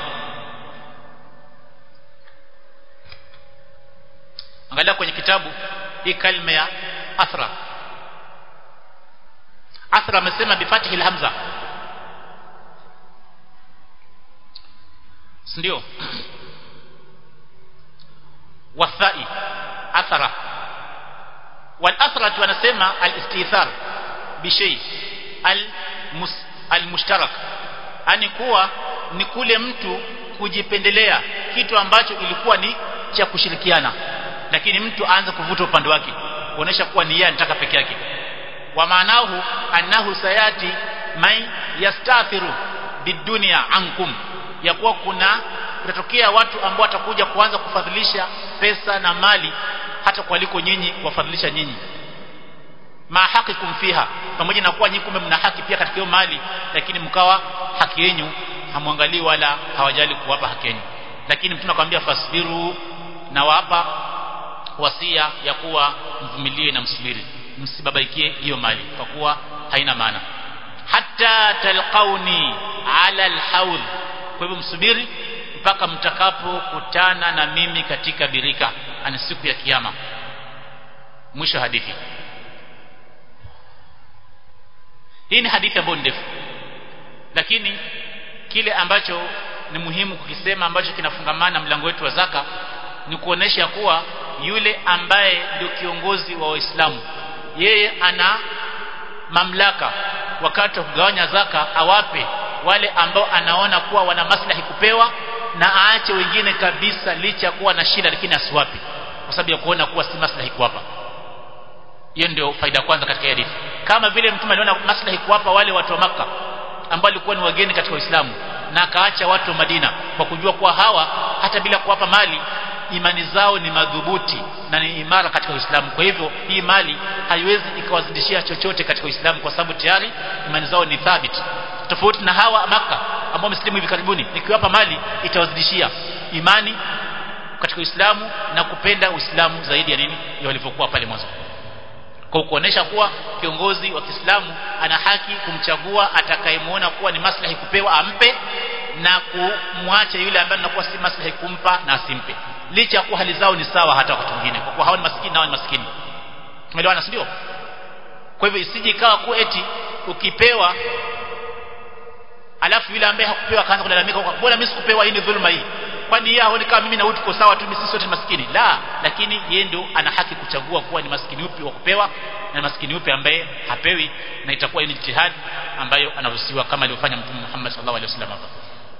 angalia kwenye kitabu hii kalima ya athra athra amesema bifatihi hamza ndio wathai athara والاثرة wanasema al-istithar bishay al-mushtarak ani kuwa ni kule mtu kujipendelea kitu ambacho ilikuwa ni cha kushirikiana lakini mtu aanze kuvuta upande wake kuonesha kuwa ni yeye anataka peke yake wa maanahu annahu sayati man yastathiru bidunya ankum ya kuwa kuna kutatokea watu ambao watakuja kuanza kufadhilisha pesa na mali hata kualiko nyinyi kuwafadhilisha nyinyi ma haqikum fiha pamoja na kuwa nyinyi kumbe mna haki pia katika hiyo mali lakini mkawa haki yenu hamwangalii wala hawajali kuwapa haki yenu lakini mtume akamwambia fasbiru na wapa wasia ya kuwa mvumilie na msubiri msibabaikie hiyo mali kwa kuwa haina maana hatta talqauni ala alhawl kwa hivyo msubiri mpaka mtakapokutana na mimi katika birika ani siku ya kiyama mwisho hadithi hii ni hadithi ambayo ndefu lakini kile ambacho ni muhimu kukisema ambacho kinafungamana mlango wetu wa zaka ni kuonesha kuwa yule ambaye ndio kiongozi wa Waislamu yeye ana mamlaka wakati wa kugawanya zaka awape wale ambao anaona kuwa wana maslahi kupewa na aache wengine kabisa licha kuwa na shida lakini asiwape kwa sababu ya kuona kuwa si maslahi kuwapa hiyo ndio faida kwanza katika hadithi kama vile mtume aliona maslahi kuwapa wale watu wa maka ambao walikuwa ni wageni katika Uislamu na akaacha watu wa Madina kwa kujua kuwa hawa hata bila kuwapa mali imani zao ni madhubuti na ni imara katika Uislamu kwa hivyo hii mali haiwezi ikawazidishia chochote katika Uislamu kwa sababu tayari imani zao ni thabiti tofauti na hawa maka ambao wamesilimu hivi karibuni nikiwapa mali itawazidishia imani katika Uislamu na kupenda Uislamu zaidi ya nini ya walivyokuwa pale mwanzo kwa kuonesha kuwa kiongozi wa Kiislamu ana haki kumchagua atakayemuona kuwa ni maslahi kupewa ampe na kumwacha yule ambaye anakuwa si maslahi kumpa na asimpe licha ya kuwa hali zao ni sawa hata wakati mwingine kwa kuwa hao ni maskini nao ni maskini tumeelewana ndio kwa hivyo isije ikawa kuwa eti ukipewa alafu yule ambaye hakupewa akaanza kulalamika kwa bora mimi sikupewa hii ni dhulma hii kwani yeye haoni kama mimi na wewe tuko sawa tu sisi sote maskini la lakini yeye ndio ana haki kuchagua kuwa ni maskini upi wa kupewa na maskini upi ambaye hapewi na itakuwa ni jihad ambayo anaruhusiwa kama alivyofanya mtume Muhammad sallallahu alaihi wasallam hapa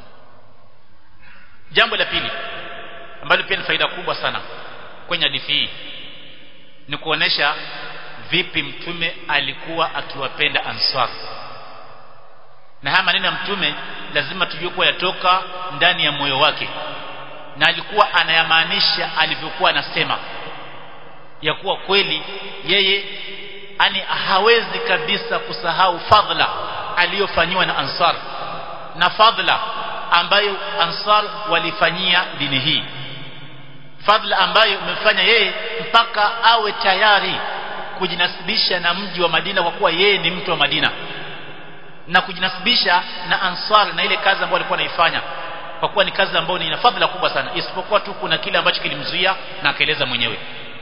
jambo la pili ambalo pia ni faida kubwa sana kwenye hadithi hii ni kuonesha vipi mtume alikuwa akiwapenda ansar na haya maneno ya mtume lazima tujue kuwa yatoka ndani ya moyo wake na alikuwa anayamaanisha alivyokuwa anasema ya kuwa kweli yeye ani hawezi kabisa kusahau fadhila aliyofanyiwa na ansar na fadhila ambayo ansar walifanyia dini hii fadhila ambayo umefanya yeye mpaka awe tayari kujinasibisha na mji wa Madina kwa kuwa yeye ni mtu wa Madina na kujinasibisha na Ansar na ile kazi ambayo alikuwa anaifanya kwa kuwa ni kazi ambayo ina fadhila kubwa sana isipokuwa tu kuna kile ambacho kilimzuia na akaeleza mwenyewe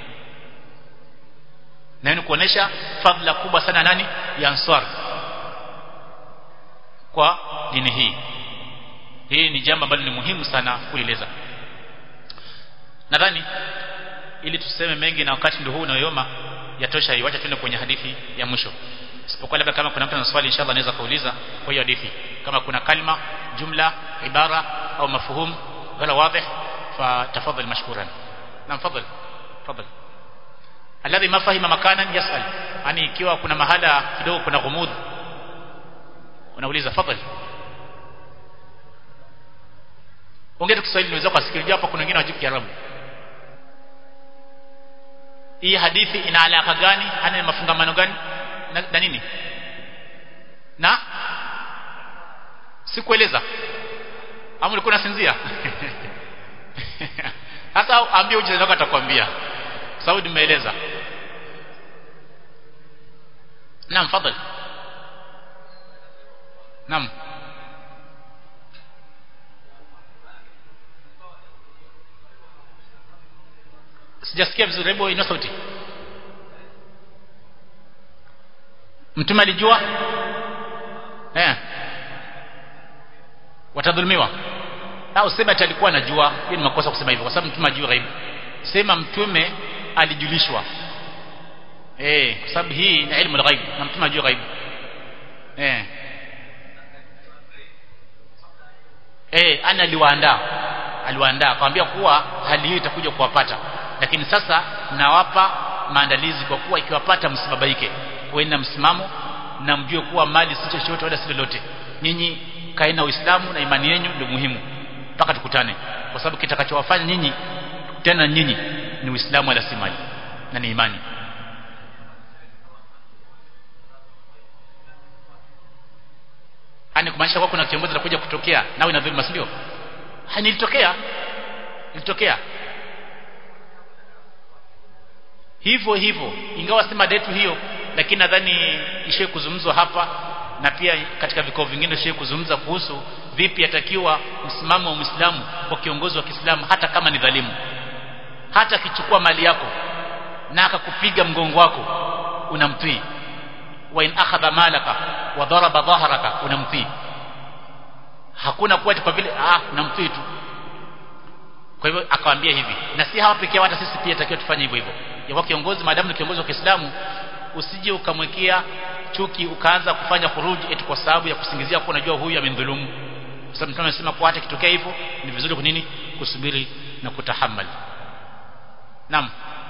na ni kuonesha fadhila kubwa sana nani ya Ansar kwa dini hii hii ni jambo ambalo ni muhimu sana kueleza nadhani ili tuseme mengi na wakati ndio huu unayoyoma yatosha hiyo acha tuende kwenye hadithi ya mwisho isipokuwa labda kama kuna mtu ana swali inshallah anaweza kuuliza kwa hiyo hadithi kama kuna kalima jumla ibara au mafhum wala wazi fatafadhal mashkuran na mfadhal tafadhal alladhi ma fahima makanan yasal yani ikiwa kuna mahala kidogo kuna ghumud unauliza fadhali ongea tu Kiswahili niweza kusikiliza hapa kuna wengine wajibu Kiarabu hii hadithi ina alaka gani ana mafungamano gani na, na nini na sikueleza ama ulikuwa unasinzia sasa ambie uje ndio atakwambia sababu nimeeleza naam fadhali naam sijasikia vizuri hebu ina sauti mtume alijua eh watadhulumiwa au sema ati alikuwa anajua hiyo ni makosa kusema hivyo kwa sababu mtume ajua ghaibu sema mtume alijulishwa eh kwa sababu hii ni ilmu al-ghaib na mtume ajua ghaibu eh eh ana aliwaandaa aliwaandaa akamwambia kuwa hali hii itakuja kuwapata lakini sasa nawapa maandalizi kwa kuwa ikiwapata msibabaike kuenda msimamo na mjue kuwa mali si chochote wala si lolote nyinyi kaena uislamu na imani yenu ndio muhimu mpaka tukutane kwa sababu kitakachowafanya nyinyi tena nyinyi ni uislamu wala si mali na ni imani ani kumaanisha kwa kuna kiongozi anakuja kutokea nawe na dhulma ndio nilitokea ilitokea hivyo hivyo ingawa si mada yetu hiyo lakini nadhani ishe kuzungumzwa hapa na pia katika vikao vingine ishe kuzungumza kuhusu vipi atakiwa msimamo wa Muislamu kwa kiongozi wa Kiislamu hata kama ni dhalimu hata akichukua mali yako na akakupiga mgongo wako unamtii wa in akhadha malaka wa daraba dhahraka unamtii hakuna kuwa kwa vile ah unamtii tu kwa hivyo akamwambia hivi na si hawa pekee hata sisi pia takiwa tufanye hivyo hivyo yakuwa kiongozi maadamu ni kiongozi wa Kiislamu usije ukamwekea chuki ukaanza kufanya khuruji eti kwa sababu ya kusingizia kuwa unajua huyu amemdhulumu kwa sababu mtume amesema kwa hata kitokea hivyo ni vizuri kwa nini kusubiri na kutahammali naam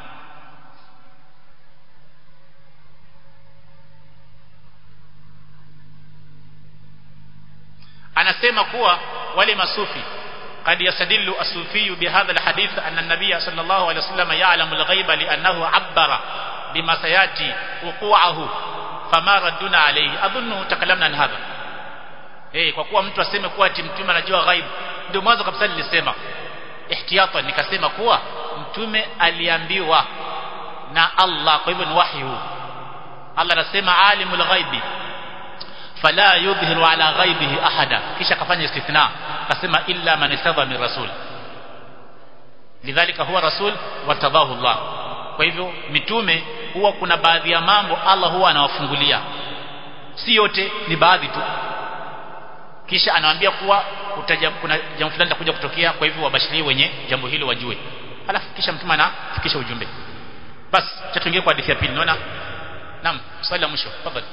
anasema kuwa wale masufi قد يستدل الصوفي بهذا الحديث أن النبي صلى الله عليه وسلم يعلم الغيب لأنه عبر بما سيأتي وقوعه فما ردنا عليه أظن تكلمنا عن هذا eh kwa kuwa mtu aseme kuwa ati mtume anajua ghaib ndio mwanzo kabisa nilisema ihtiyatan nikasema kuwa mtume aliambiwa na Allah kwa hivyo ni wahi huu Allah anasema alimul ghaibi fala yudhiru ala ghaibihi ahada kisha akafanya istithna akasema illa man istadha min rasul lidhalika huwa rasul watabahu Allah kwa hivyo mitume huwa kuna baadhi ya mambo Allah huwa anawafungulia si yote ni baadhi tu kisha anawaambia kuwa utaja, kuna jambo fulani litakuja kutokea kwa hivyo wabashirie wenye jambo hilo wajue alafu kisha mtume anafikisha ujumbe basi tuingie kwa hadithi ya pili naona naam swali la mwisho tafadhali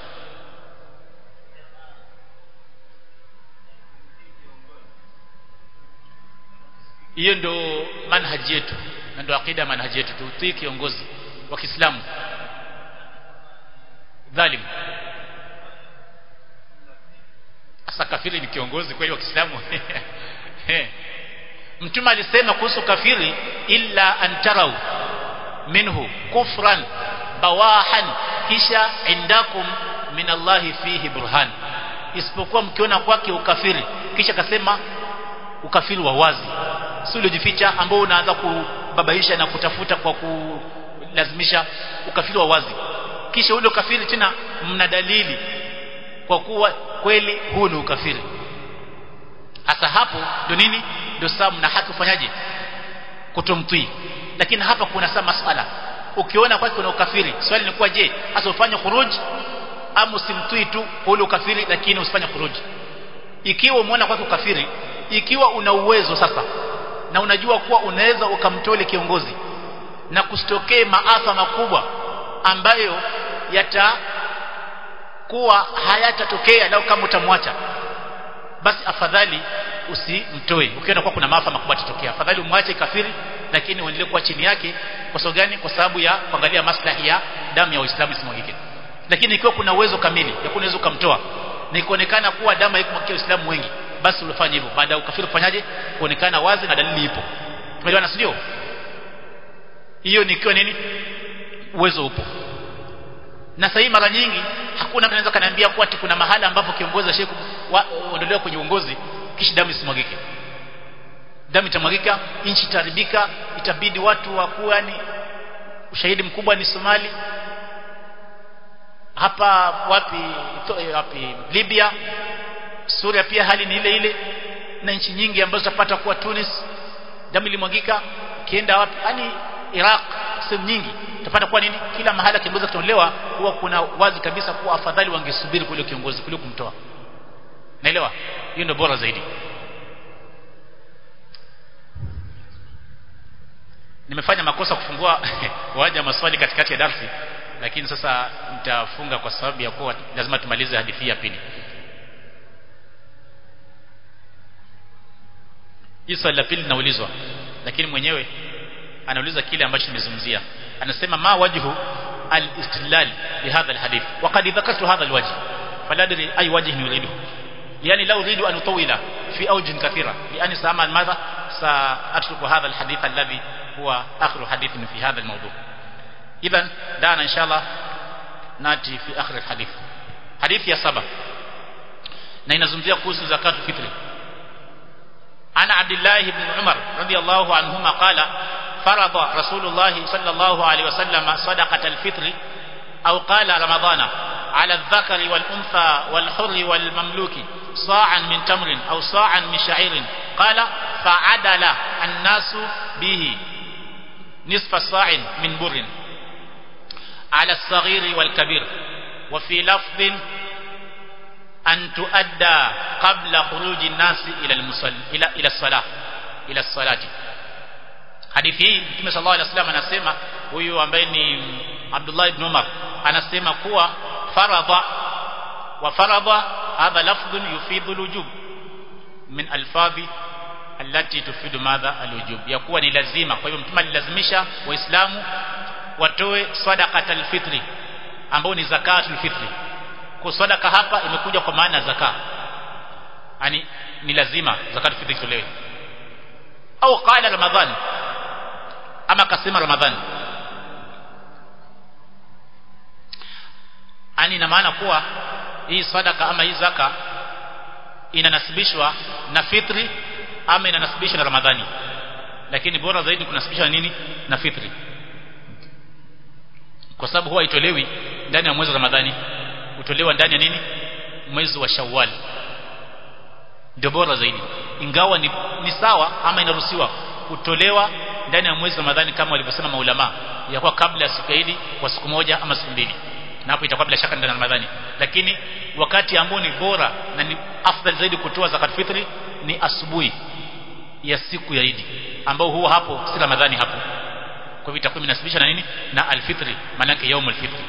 hiyo ndo manhaji yetu na ndo akida manhaji yetu tutii kiongozi wa Kiislamu dhalim asa kafiri ni kiongozi kweli wa Kiislamu mtume alisema kuhusu kafiri illa antarau minhu kufran bawahan kisha indakum min Allahi fihi burhan isipokuwa mkiona kwake ukafiri kisha kasema ukafiri wa wazi si uliojificha ambao unaanza kubabaisha na kutafuta kwa kulazimisha ukafiri wa wazi kisha ule ukafiri tena mna dalili kwa kuwa kweli huu ni ukafiri hasa hapo ndio nini ndio sababu mna haki kufanyaje kutomtii lakini hapa kuna saa masala ukiona kwake kuna ukafiri swali ni kuwa je hasa ufanye khuruj ama usimtii tu kwa ule ukafiri lakini usifanye khuruj ikiwa umeona kwake ukafiri ikiwa una uwezo sasa na unajua kuwa unaweza ukamtole kiongozi na kusitokee maafa makubwa ambayo yatakuwa hayatatokea lau kama utamwacha basi afadhali usimtoe ukiona kuwa kuna maafa makubwa yatatokea afadhali umwache kafiri lakini uendelee kuwa chini yake kwa sababu gani kwa sababu ya kuangalia maslahi ya damu ya Uislamu isimwagike lakini ikiwa kuna uwezo kamili ya kunaweza ukamtoa na ikuonekana kuwa damu haikumwagia Waislamu wengi basi ulifanya hivyo baada ya ukafiri kufanyaje kuonekana wazi na dalili ipo tumeelewana sio hiyo ni ikiwa nini uwezo upo na sasa mara nyingi hakuna mtu anaweza kaniambia kuwa kuna mahala ambapo kiongozi ashe kuondolewa kwenye uongozi kisha damu isimwagike damu itamwagika nchi itaribika itabidi watu wakuwa yani ushahidi mkubwa ni Somali hapa wapi wapi Libya Suria pia hali ni ile ile na nchi nyingi ambazo zapata kuwa Tunis damu ilimwagika ukienda wapi yani Iraq sehemu nyingi utapata kuwa nini kila mahala kiongozi kutolewa huwa kuna wazi kabisa kuwa afadhali wangesubiri kule kiongozi kuliko kumtoa naelewa hiyo ndio bora zaidi nimefanya makosa kufungua waja maswali katikati ya darsi lakini sasa nitafunga kwa sababu ya kuwa lazima tumalize hadithi ya pili hii swali la pili linaulizwa lakini mwenyewe anauliza kile ambacho nimezungumzia anasema ma wajhu al-istidlal bihadha al-hadith وقد ذكرت هذا الوجه فلا ادري اي وجه يريده يعني لو اريد ان اطول في اوجه كثيره لاني سامع ماذا ساترك هذا الحديث الذي هو اخر حديث في هذا الموضوع اذا دعنا ان شاء الله ناتي في اخر الحديث حديث يا سبع na inazungumzia kuhusu zakatu fitri ana abdullah ibn umar radiyallahu anhuma qala فرض رسول الله صلى الله عليه وسلم صدقة الفطر أو قال رمضان على الذكر والأنثى والحر والمملوك صاعا من تمر أو صاعا من شعير قال فعدل الناس به نصف صاع من بر على الصغير والكبير وفي لفظ أن تؤدى قبل خروج الناس إلى المصل إلى إلى الصلاة إلى الصلاة hadithi hii Mtume sallallahu alaihi wasallam anasema huyu ambaye ni Abdullah ibn Umar anasema kuwa faradha wa faradha hadha lafdhun yufidu alwujub min alfadhi allati tufidu madha alwujub ya kuwa ni lazima kwa hivyo mtume alilazimisha waislamu watoe sadaqat alfitri ambao ni zakatul fitri kwa sadaka hapa imekuja kwa maana zaka yani ni lazima zakatul fitri itolewe au qala ramadhan ama akasema ramadhani ani ina maana kuwa hii sadaka ama hii zaka inanasibishwa na fitri ama inanasibishwa na ramadhani lakini bora zaidi kunasibishwa na nini na fitri kwa sababu huwa itolewi ndani ya mwezi wa ramadhani utolewa ndani ya nini mwezi wa shawwal ndio bora zaidi ingawa ni, ni sawa ama inaruhusiwa kutolewa ndani ya mwezi wa Ramadhani kama walivyosema maulama ya kuwa kabla ya siku hili kwa siku moja ama siku mbili na hapo itakuwa bila shaka ndani ya Ramadhani lakini wakati ambao ni bora na ni afdal zaidi kutoa zakat fitri ni asubuhi ya siku ya Idi ambao huwa hapo si Ramadhani hapo kwa hivyo itakuwa inasibisha na nini na alfitri maana yake yaumul fitri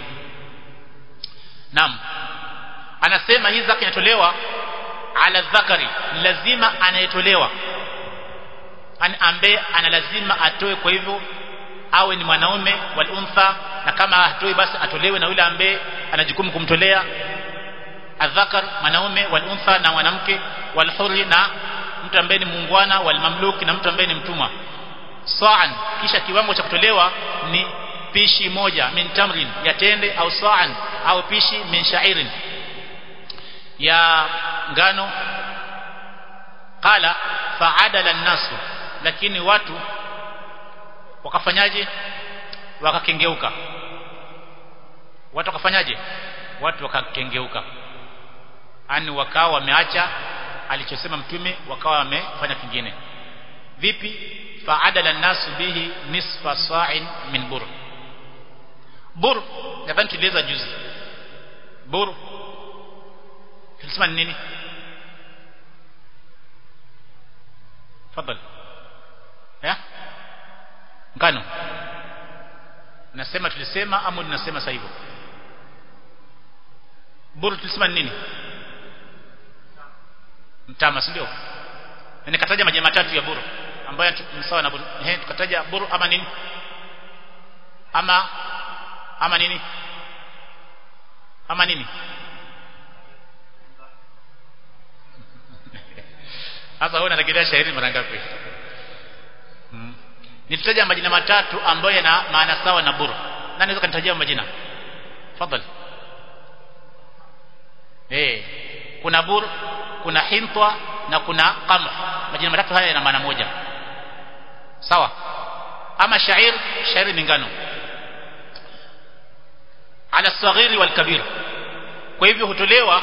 naam anasema hii zaka inatolewa ala dhakari lazima anayetolewa ambaye ana lazima atoe kwa hivyo awe ni mwanaume wal untha na kama hatoi basi atolewe na yule ambaye ana jukumu kumtolea adhakar mwanaume wal untha na mwanamke wal hurri na mtu ambaye ni muungwana wal mamluki na mtu ambaye ni mtumwa sa'an kisha kiwango cha kutolewa ni pishi moja min tamrin ya tende au sa'an au pishi min sha'irin ya ngano qala fa'adala an-nasu lakini watu wakafanyaje wakakengeuka watu wakafanyaje watu wakakengeuka ani wakawa wameacha alichosema mtume wakawa wamefanya kingine vipi faadala nasu bihi nisfa sa'in min bur bur nadhani tulieleza juzi bur tulisema ni nini fadhali ya ngano nasema tulisema ama ninasema sasa hivyo buru tulisema ni nini mtama si ndio nikataja majina matatu ya buru ambayo ni sawa na buru ehe tukataja buru ama nini ama ama nini ama nini sasa wewe unarejelea shairi mara ngapi hmm. nitataja majina matatu ambayo yana maana sawa na buru nani anaweza kanitajia majina fadhali eh kuna bur kuna hintwa na kuna qamh majina matatu haya yana maana moja sawa ama shair shairi ni ngano ala saghiri wal kabir kwa hivyo hutolewa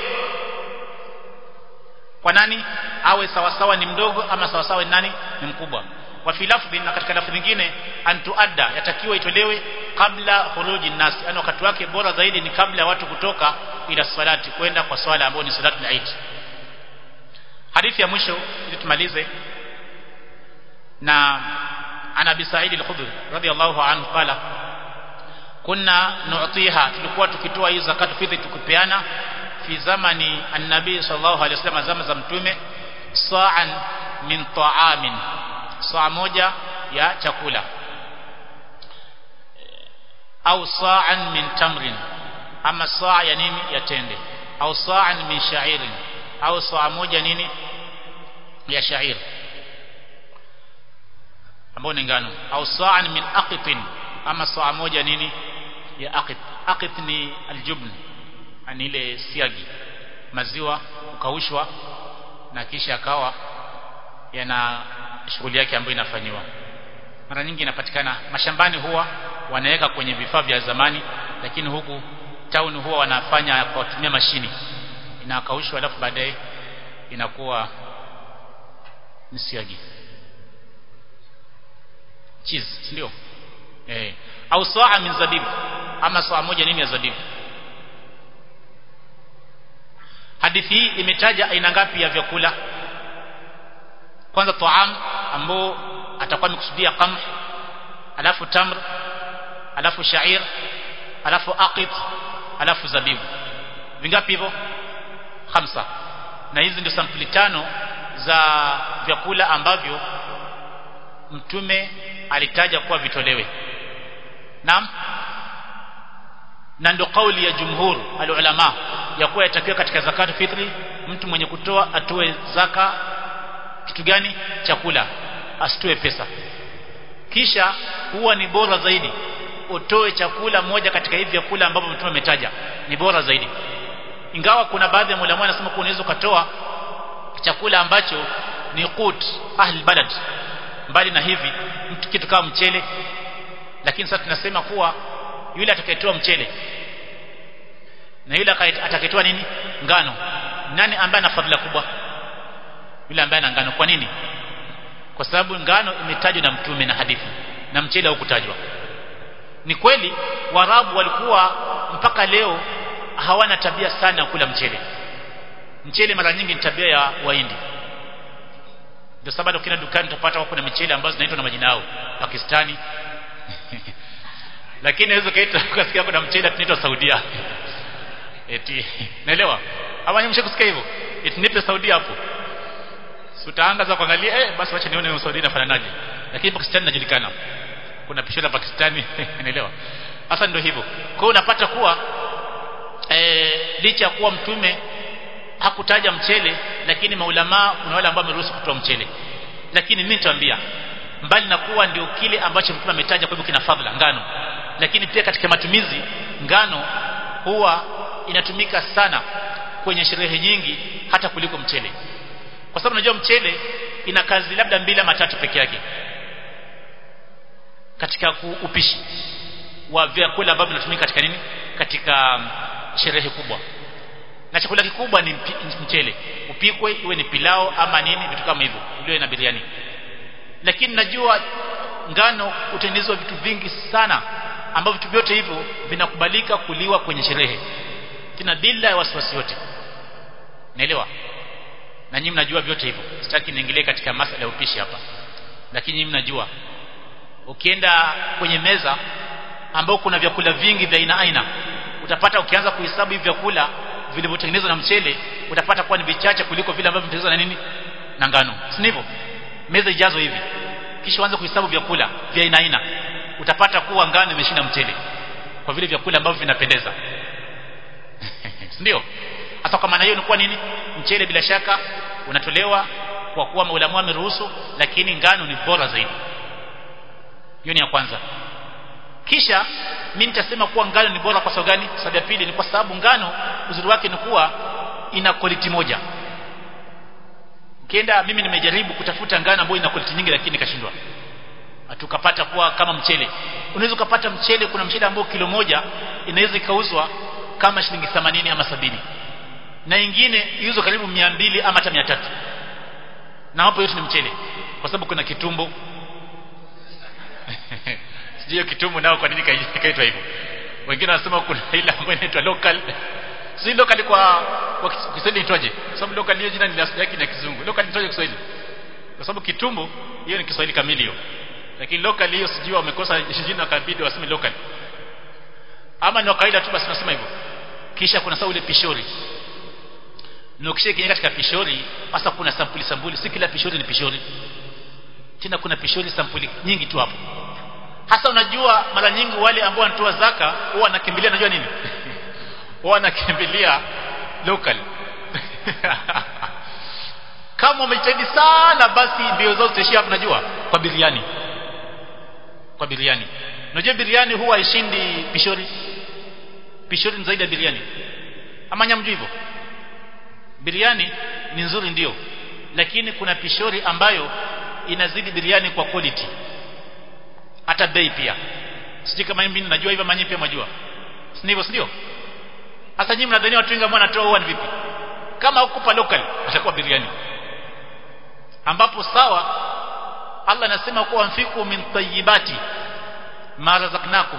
kwa nani awe sawa sawa ni mdogo ama sawa sawa ni nani ni mkubwa wa fi lafdhi na katika lafdhi nyingine antuadda yatakiwa itolewe kabla khuruji nasi yani wakati wake bora zaidi ni kabla ya watu kutoka ila salati kwenda kwa swala ambayo ni salatu al-Eid hadithi ya mwisho ili tumalize na ana bi Sa'id al-Khudri radiyallahu anhu qala kunna nu'tiha tulikuwa tukitoa hii zakatu fitri tukipeana fi zamani an-nabi sallallahu alaihi wasallam zama za mtume sa'an min ta'amin saa moja ya chakula au sa'an min tamrin ama saa ya nini ya tende au sa'an min sha'irin au saa moja nini ya sha'ir ambao ni ngano au sa'an min aqitin ama saa moja nini ya aqit aqit ni aljubn ani ile siagi maziwa ukaushwa na kisha akawa yana shughuli yake ambayo inafanywa mara nyingi inapatikana mashambani huwa wanaweka kwenye vifaa vya zamani lakini huku town huwa wanafanya kwa kutumia mashini inakaushwa alafu baadaye inakuwa ni siagi cheese ndio eh au saa min zabibu ama saa moja nini ya zabibu hadithi hii imetaja aina ngapi ya vyakula kwanza taam ambao atakuwa amekusudia qamh alafu tamr alafu sha'ir alafu aqit alafu zabibu vingapi hivyo hamsa na hizi ndio sampuli tano za vyakula ambavyo mtume alitaja kuwa vitolewe naam na ndio kauli ya jumhur alulama ya kuwa yatakiwa katika zakatu fitri mtu mwenye kutoa atoe zaka kitu gani chakula asitoe pesa kisha huwa ni bora zaidi utoe chakula moja katika hivi vyakula ambavyo mtume ametaja ni bora zaidi ingawa kuna baadhi ya ulama wanasema kuwa unaweza ukatoa chakula ambacho ni qut ahli balad mbali na hivi mtu kitu kama mchele lakini sasa tunasema kuwa yule atakayetoa mchele na yule atakayetoa nini ngano nani ambaye ana fadhila kubwa yule ambaye ana ngano kwa nini kwa sababu ngano imetajwa na mtume na hadithi na mchele haukutajwa ni kweli warabu walikuwa mpaka leo hawana tabia sana ya kula mchele mchele mara nyingi ni tabia ya waindi ndio sababu ukienda dukani utapata kuna michele ambazo zinaitwa na majina yao Pakistani lakini hizo kaita ukasikia kuna mchele tunaitwa Saudia eti naelewa ama nyinyi mshakusikia hivyo eti nipe Saudia hapo utaangaza kuangalia eh basi wacha nione Saudi inafananaje lakini Pakistan inajulikana kuna pisho la Pakistani unaelewa hasa ndio hivyo kwa hiyo unapata kuwa e, licha ya kuwa mtume hakutaja mchele lakini maulama kuna wale ambao wameruhusu kutoa mchele lakini mimi nitawaambia mbali na kuwa ndio kile ambacho mtume ametaja kwa hivyo kina fadhila ngano lakini pia katika matumizi ngano huwa inatumika sana kwenye sherehe nyingi hata kuliko mchele kwa sababu unajua mchele ina kazi labda mbili ama tatu peke yake katika upishi wa vyakula ambavyo vinatumika katika nini katika sherehe kubwa na chakula kikubwa ni mchele upikwe iwe ni pilao ama nini vitu kama hivyo iliwe na biriani lakini najua ngano utengenezwa vitu vingi sana ambavyo vitu vyote hivyo vinakubalika kuliwa kwenye sherehe tena bila ya wasiwasi yote naelewa na nyinyi mnajua vyote hivyo sitaki niingilie katika masuala ya upishi hapa lakini nyinyi mnajua ukienda kwenye meza ambao kuna vyakula vingi vya aina aina utapata ukianza kuhesabu hivi vyakula vilivyotengenezwa na mchele utapata kuwa ni vichache kuliko vile ambavyo vimetengenezwa na nini na ngano si ndivyo meza ijazo hivi kisha uanze kuhesabu vyakula vya aina aina utapata kuwa ngano imeshinda mchele kwa vile vyakula ambavyo vinapendeza ndio hasa kwa maana hiyo inakuwa nini mchele bila shaka unatolewa kwa kuwa maulamu ameruhusu lakini ngano ni bora zaidi hiyo ni ya kwanza kisha mimi nitasema kuwa ngano ni bora kwa sababu gani sababu ya pili ni kwa sababu ngano uzuri wake ni kuwa ina quality moja ukienda mimi nimejaribu kutafuta ngano ambayo ina quality nyingi lakini nikashindwa tukapata kuwa kama mchele unaweza ukapata mchele kuna mchele ambao kilo moja inaweza ikauzwa kama shilingi 80 ama sabini na ingine iuzwe karibu 200 ama hata 300 na hapo yote ni mchele kwa sababu kuna kitumbo sijui kitumbo nao kwa nini kaitwa hivyo wengine wanasema kuna ile ambayo inaitwa local si local kwa kwa Kiswahili itwaje sababu local hiyo jina ni asili yake na kizungu local itwaje Kiswahili kwa sababu kitumbo hiyo ni Kiswahili kamili hiyo lakini local hiyo sijui wamekosa jina wakabidi waseme local ama ni kawaida tu basi nasema hivyo kisha kuna sawa ule pishori na ukishakiingia katika pishori hasa kuna sampuli sampuli si kila pishori ni pishori tena kuna pishori sampuli nyingi tu hapo hasa unajua mara nyingi wale ambao wanatoa zaka huwa wanakimbilia najua nini huwa wanakimbilia local kama umejitahidi sana basi mbio zao zitaishia hapo najua kwa biriani kwa biriani unajua biriani huwa haishindi pishori pishori ni zaidi ya biriani ama nyamjua hivyo biriani ni nzuri ndio lakini kuna pishori ambayo inazidi biriani kwa quality hata bei pia sijui kama mimi najua hivyo manyi pia majua si ndivyo ndio hasa nyinyi mnadhania watu wengi ambao wanatoa huwa ni vipi kama hukupa local atakuwa biriani ambapo sawa Allah anasema kuwa mfiku min tayyibati ma razaqnakum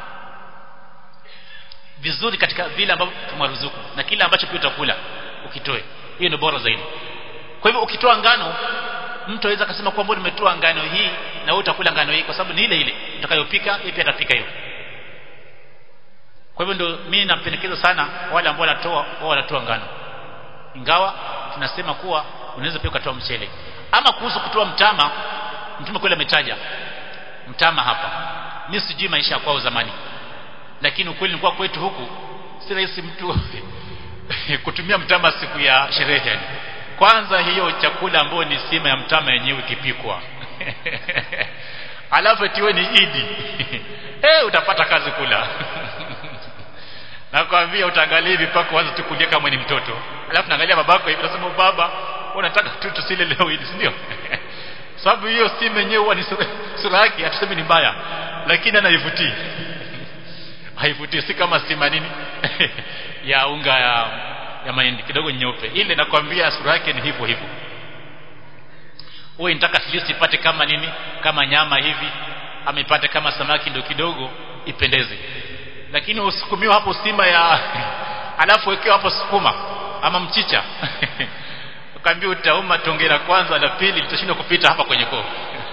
vizuri katika vile ambavyo tumewaruzuku na kile ambacho pia utakula ukitoe hiyo ni bora zaidi kwa hivyo ukitoa ngano mtu aweza akasema kwamba nimetoa ngano hii na wewe utakula ngano hii kwa sababu ni ile ile utakayopika yeye pia atapika hiyo kwa hivyo ndio mimi napendekeza sana wale ambao wanatoa wao wanatoa ngano ingawa tunasema kuwa unaweza pia ukatoa mchele ama kuhusu kutoa mtama mtume kweli ametaja mtama hapa mimi sijui maisha kwao zamani lakini ukweli ni kwa kwetu huku si rahisi mtu kutumia mtama siku ya sherehe yani kwanza hiyo chakula ambayo ni sima ya mtama yenyewe ikipikwa alafu tiwe ni idi eh utapata kazi kula nakwambia utaangalia hivi pako kwanza tukulia kama ni mtoto alafu naangalia babako hivi nasema baba unataka tu tusile leo idi ndio sababu hiyo sima yenyewe huwa ni sura yake hatusemi ni mbaya lakini anaivutii haivutii si kama sima nini ya unga ya ya mahindi kidogo nyeupe ile nakwambia sura yake ni hivyo hivyo wewe unataka at least ipate kama nini kama nyama hivi ama ipate kama samaki ndio kidogo ipendeze lakini usukumiwa hapo sima ya alafu wekewa hapo sukuma ama mchicha ukaambia utauma tonge la kwanza la pili litashindwa kupita hapa kwenye koo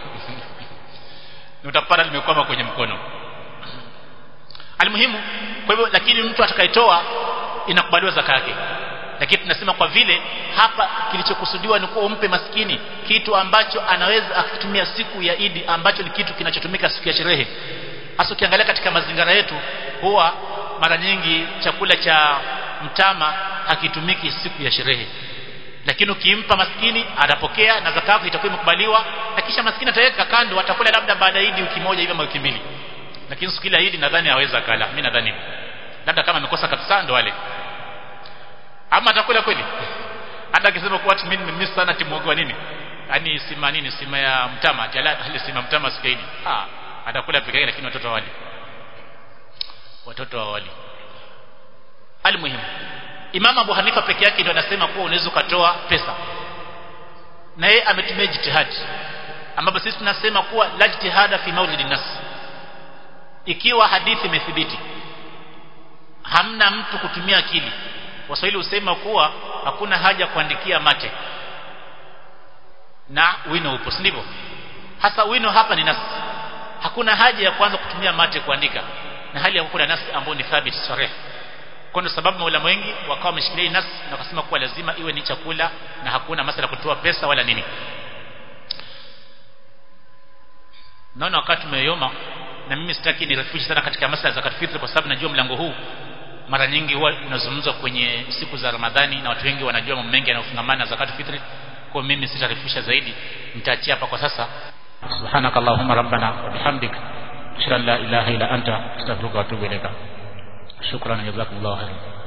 utapata limekwama kwenye mkono almuhimu kwa hivyo lakini mtu atakayetoa inakubaliwa zaka yake lakini tunasema kwa vile hapa kilichokusudiwa ni kuwa umpe maskini kitu ambacho anaweza akitumia siku ya Idi ambacho ni kitu kinachotumika siku ya sherehe hasa ukiangalia katika mazingira yetu huwa mara nyingi chakula cha mtama hakitumiki siku ya sherehe lakini ukimpa maskini atapokea na zaka itakuwa imekubaliwa na kisha maskini ataweka kando atakula labda baada ya Idi wiki moja hivi ama wiki mbili lakini siku ile Idi nadhani haweza kala mimi nadhani labda kama amekosa kabisa ndo wale ama atakula kweli hata akisema kwa mimi nimemiss sana timu nini yani sima nini sima ya mtama jala ile sima mtama siku Idi ah atakula peke yake lakini watoto wali watoto wa wali almuhimu Imam Abu Hanifa peke yake ndio anasema kuwa unaweza ukatoa pesa na yeye ametumia jitihadi ambapo sisi tunasema kuwa la jitihada fi maulidi nas ikiwa hadithi imethibiti hamna mtu kutumia akili waswahili husema kuwa hakuna haja kuandikia mate na wino upo si ndivyo hasa wino hapa ni nasi hakuna haja ya kwanza kutumia mate kuandika na hali ya kuna nasi ambayo ni thabit sarih kwa ndio sababu maulama wengi wakawa wameshikilia nasi na wakasema kuwa lazima iwe ni chakula na hakuna masala kutoa pesa wala nini naona wakati umeyoma na mimi sitaki nirefushe sana katika masala za fitri kwa sababu najua mlango huu mara nyingi huwa unazungumzwa kwenye siku za Ramadhani na watu wengi wanajua mambo mengi yanayofungamana na zakat fitri kwa mimi sitarefusha zaidi nitaachia hapa kwa sasa subhanakallahumma rabbana wa bihamdik ashhadu an la ilaha illa anta astaghfiruka wa atubu ilaika shukran jazakumullahu khairan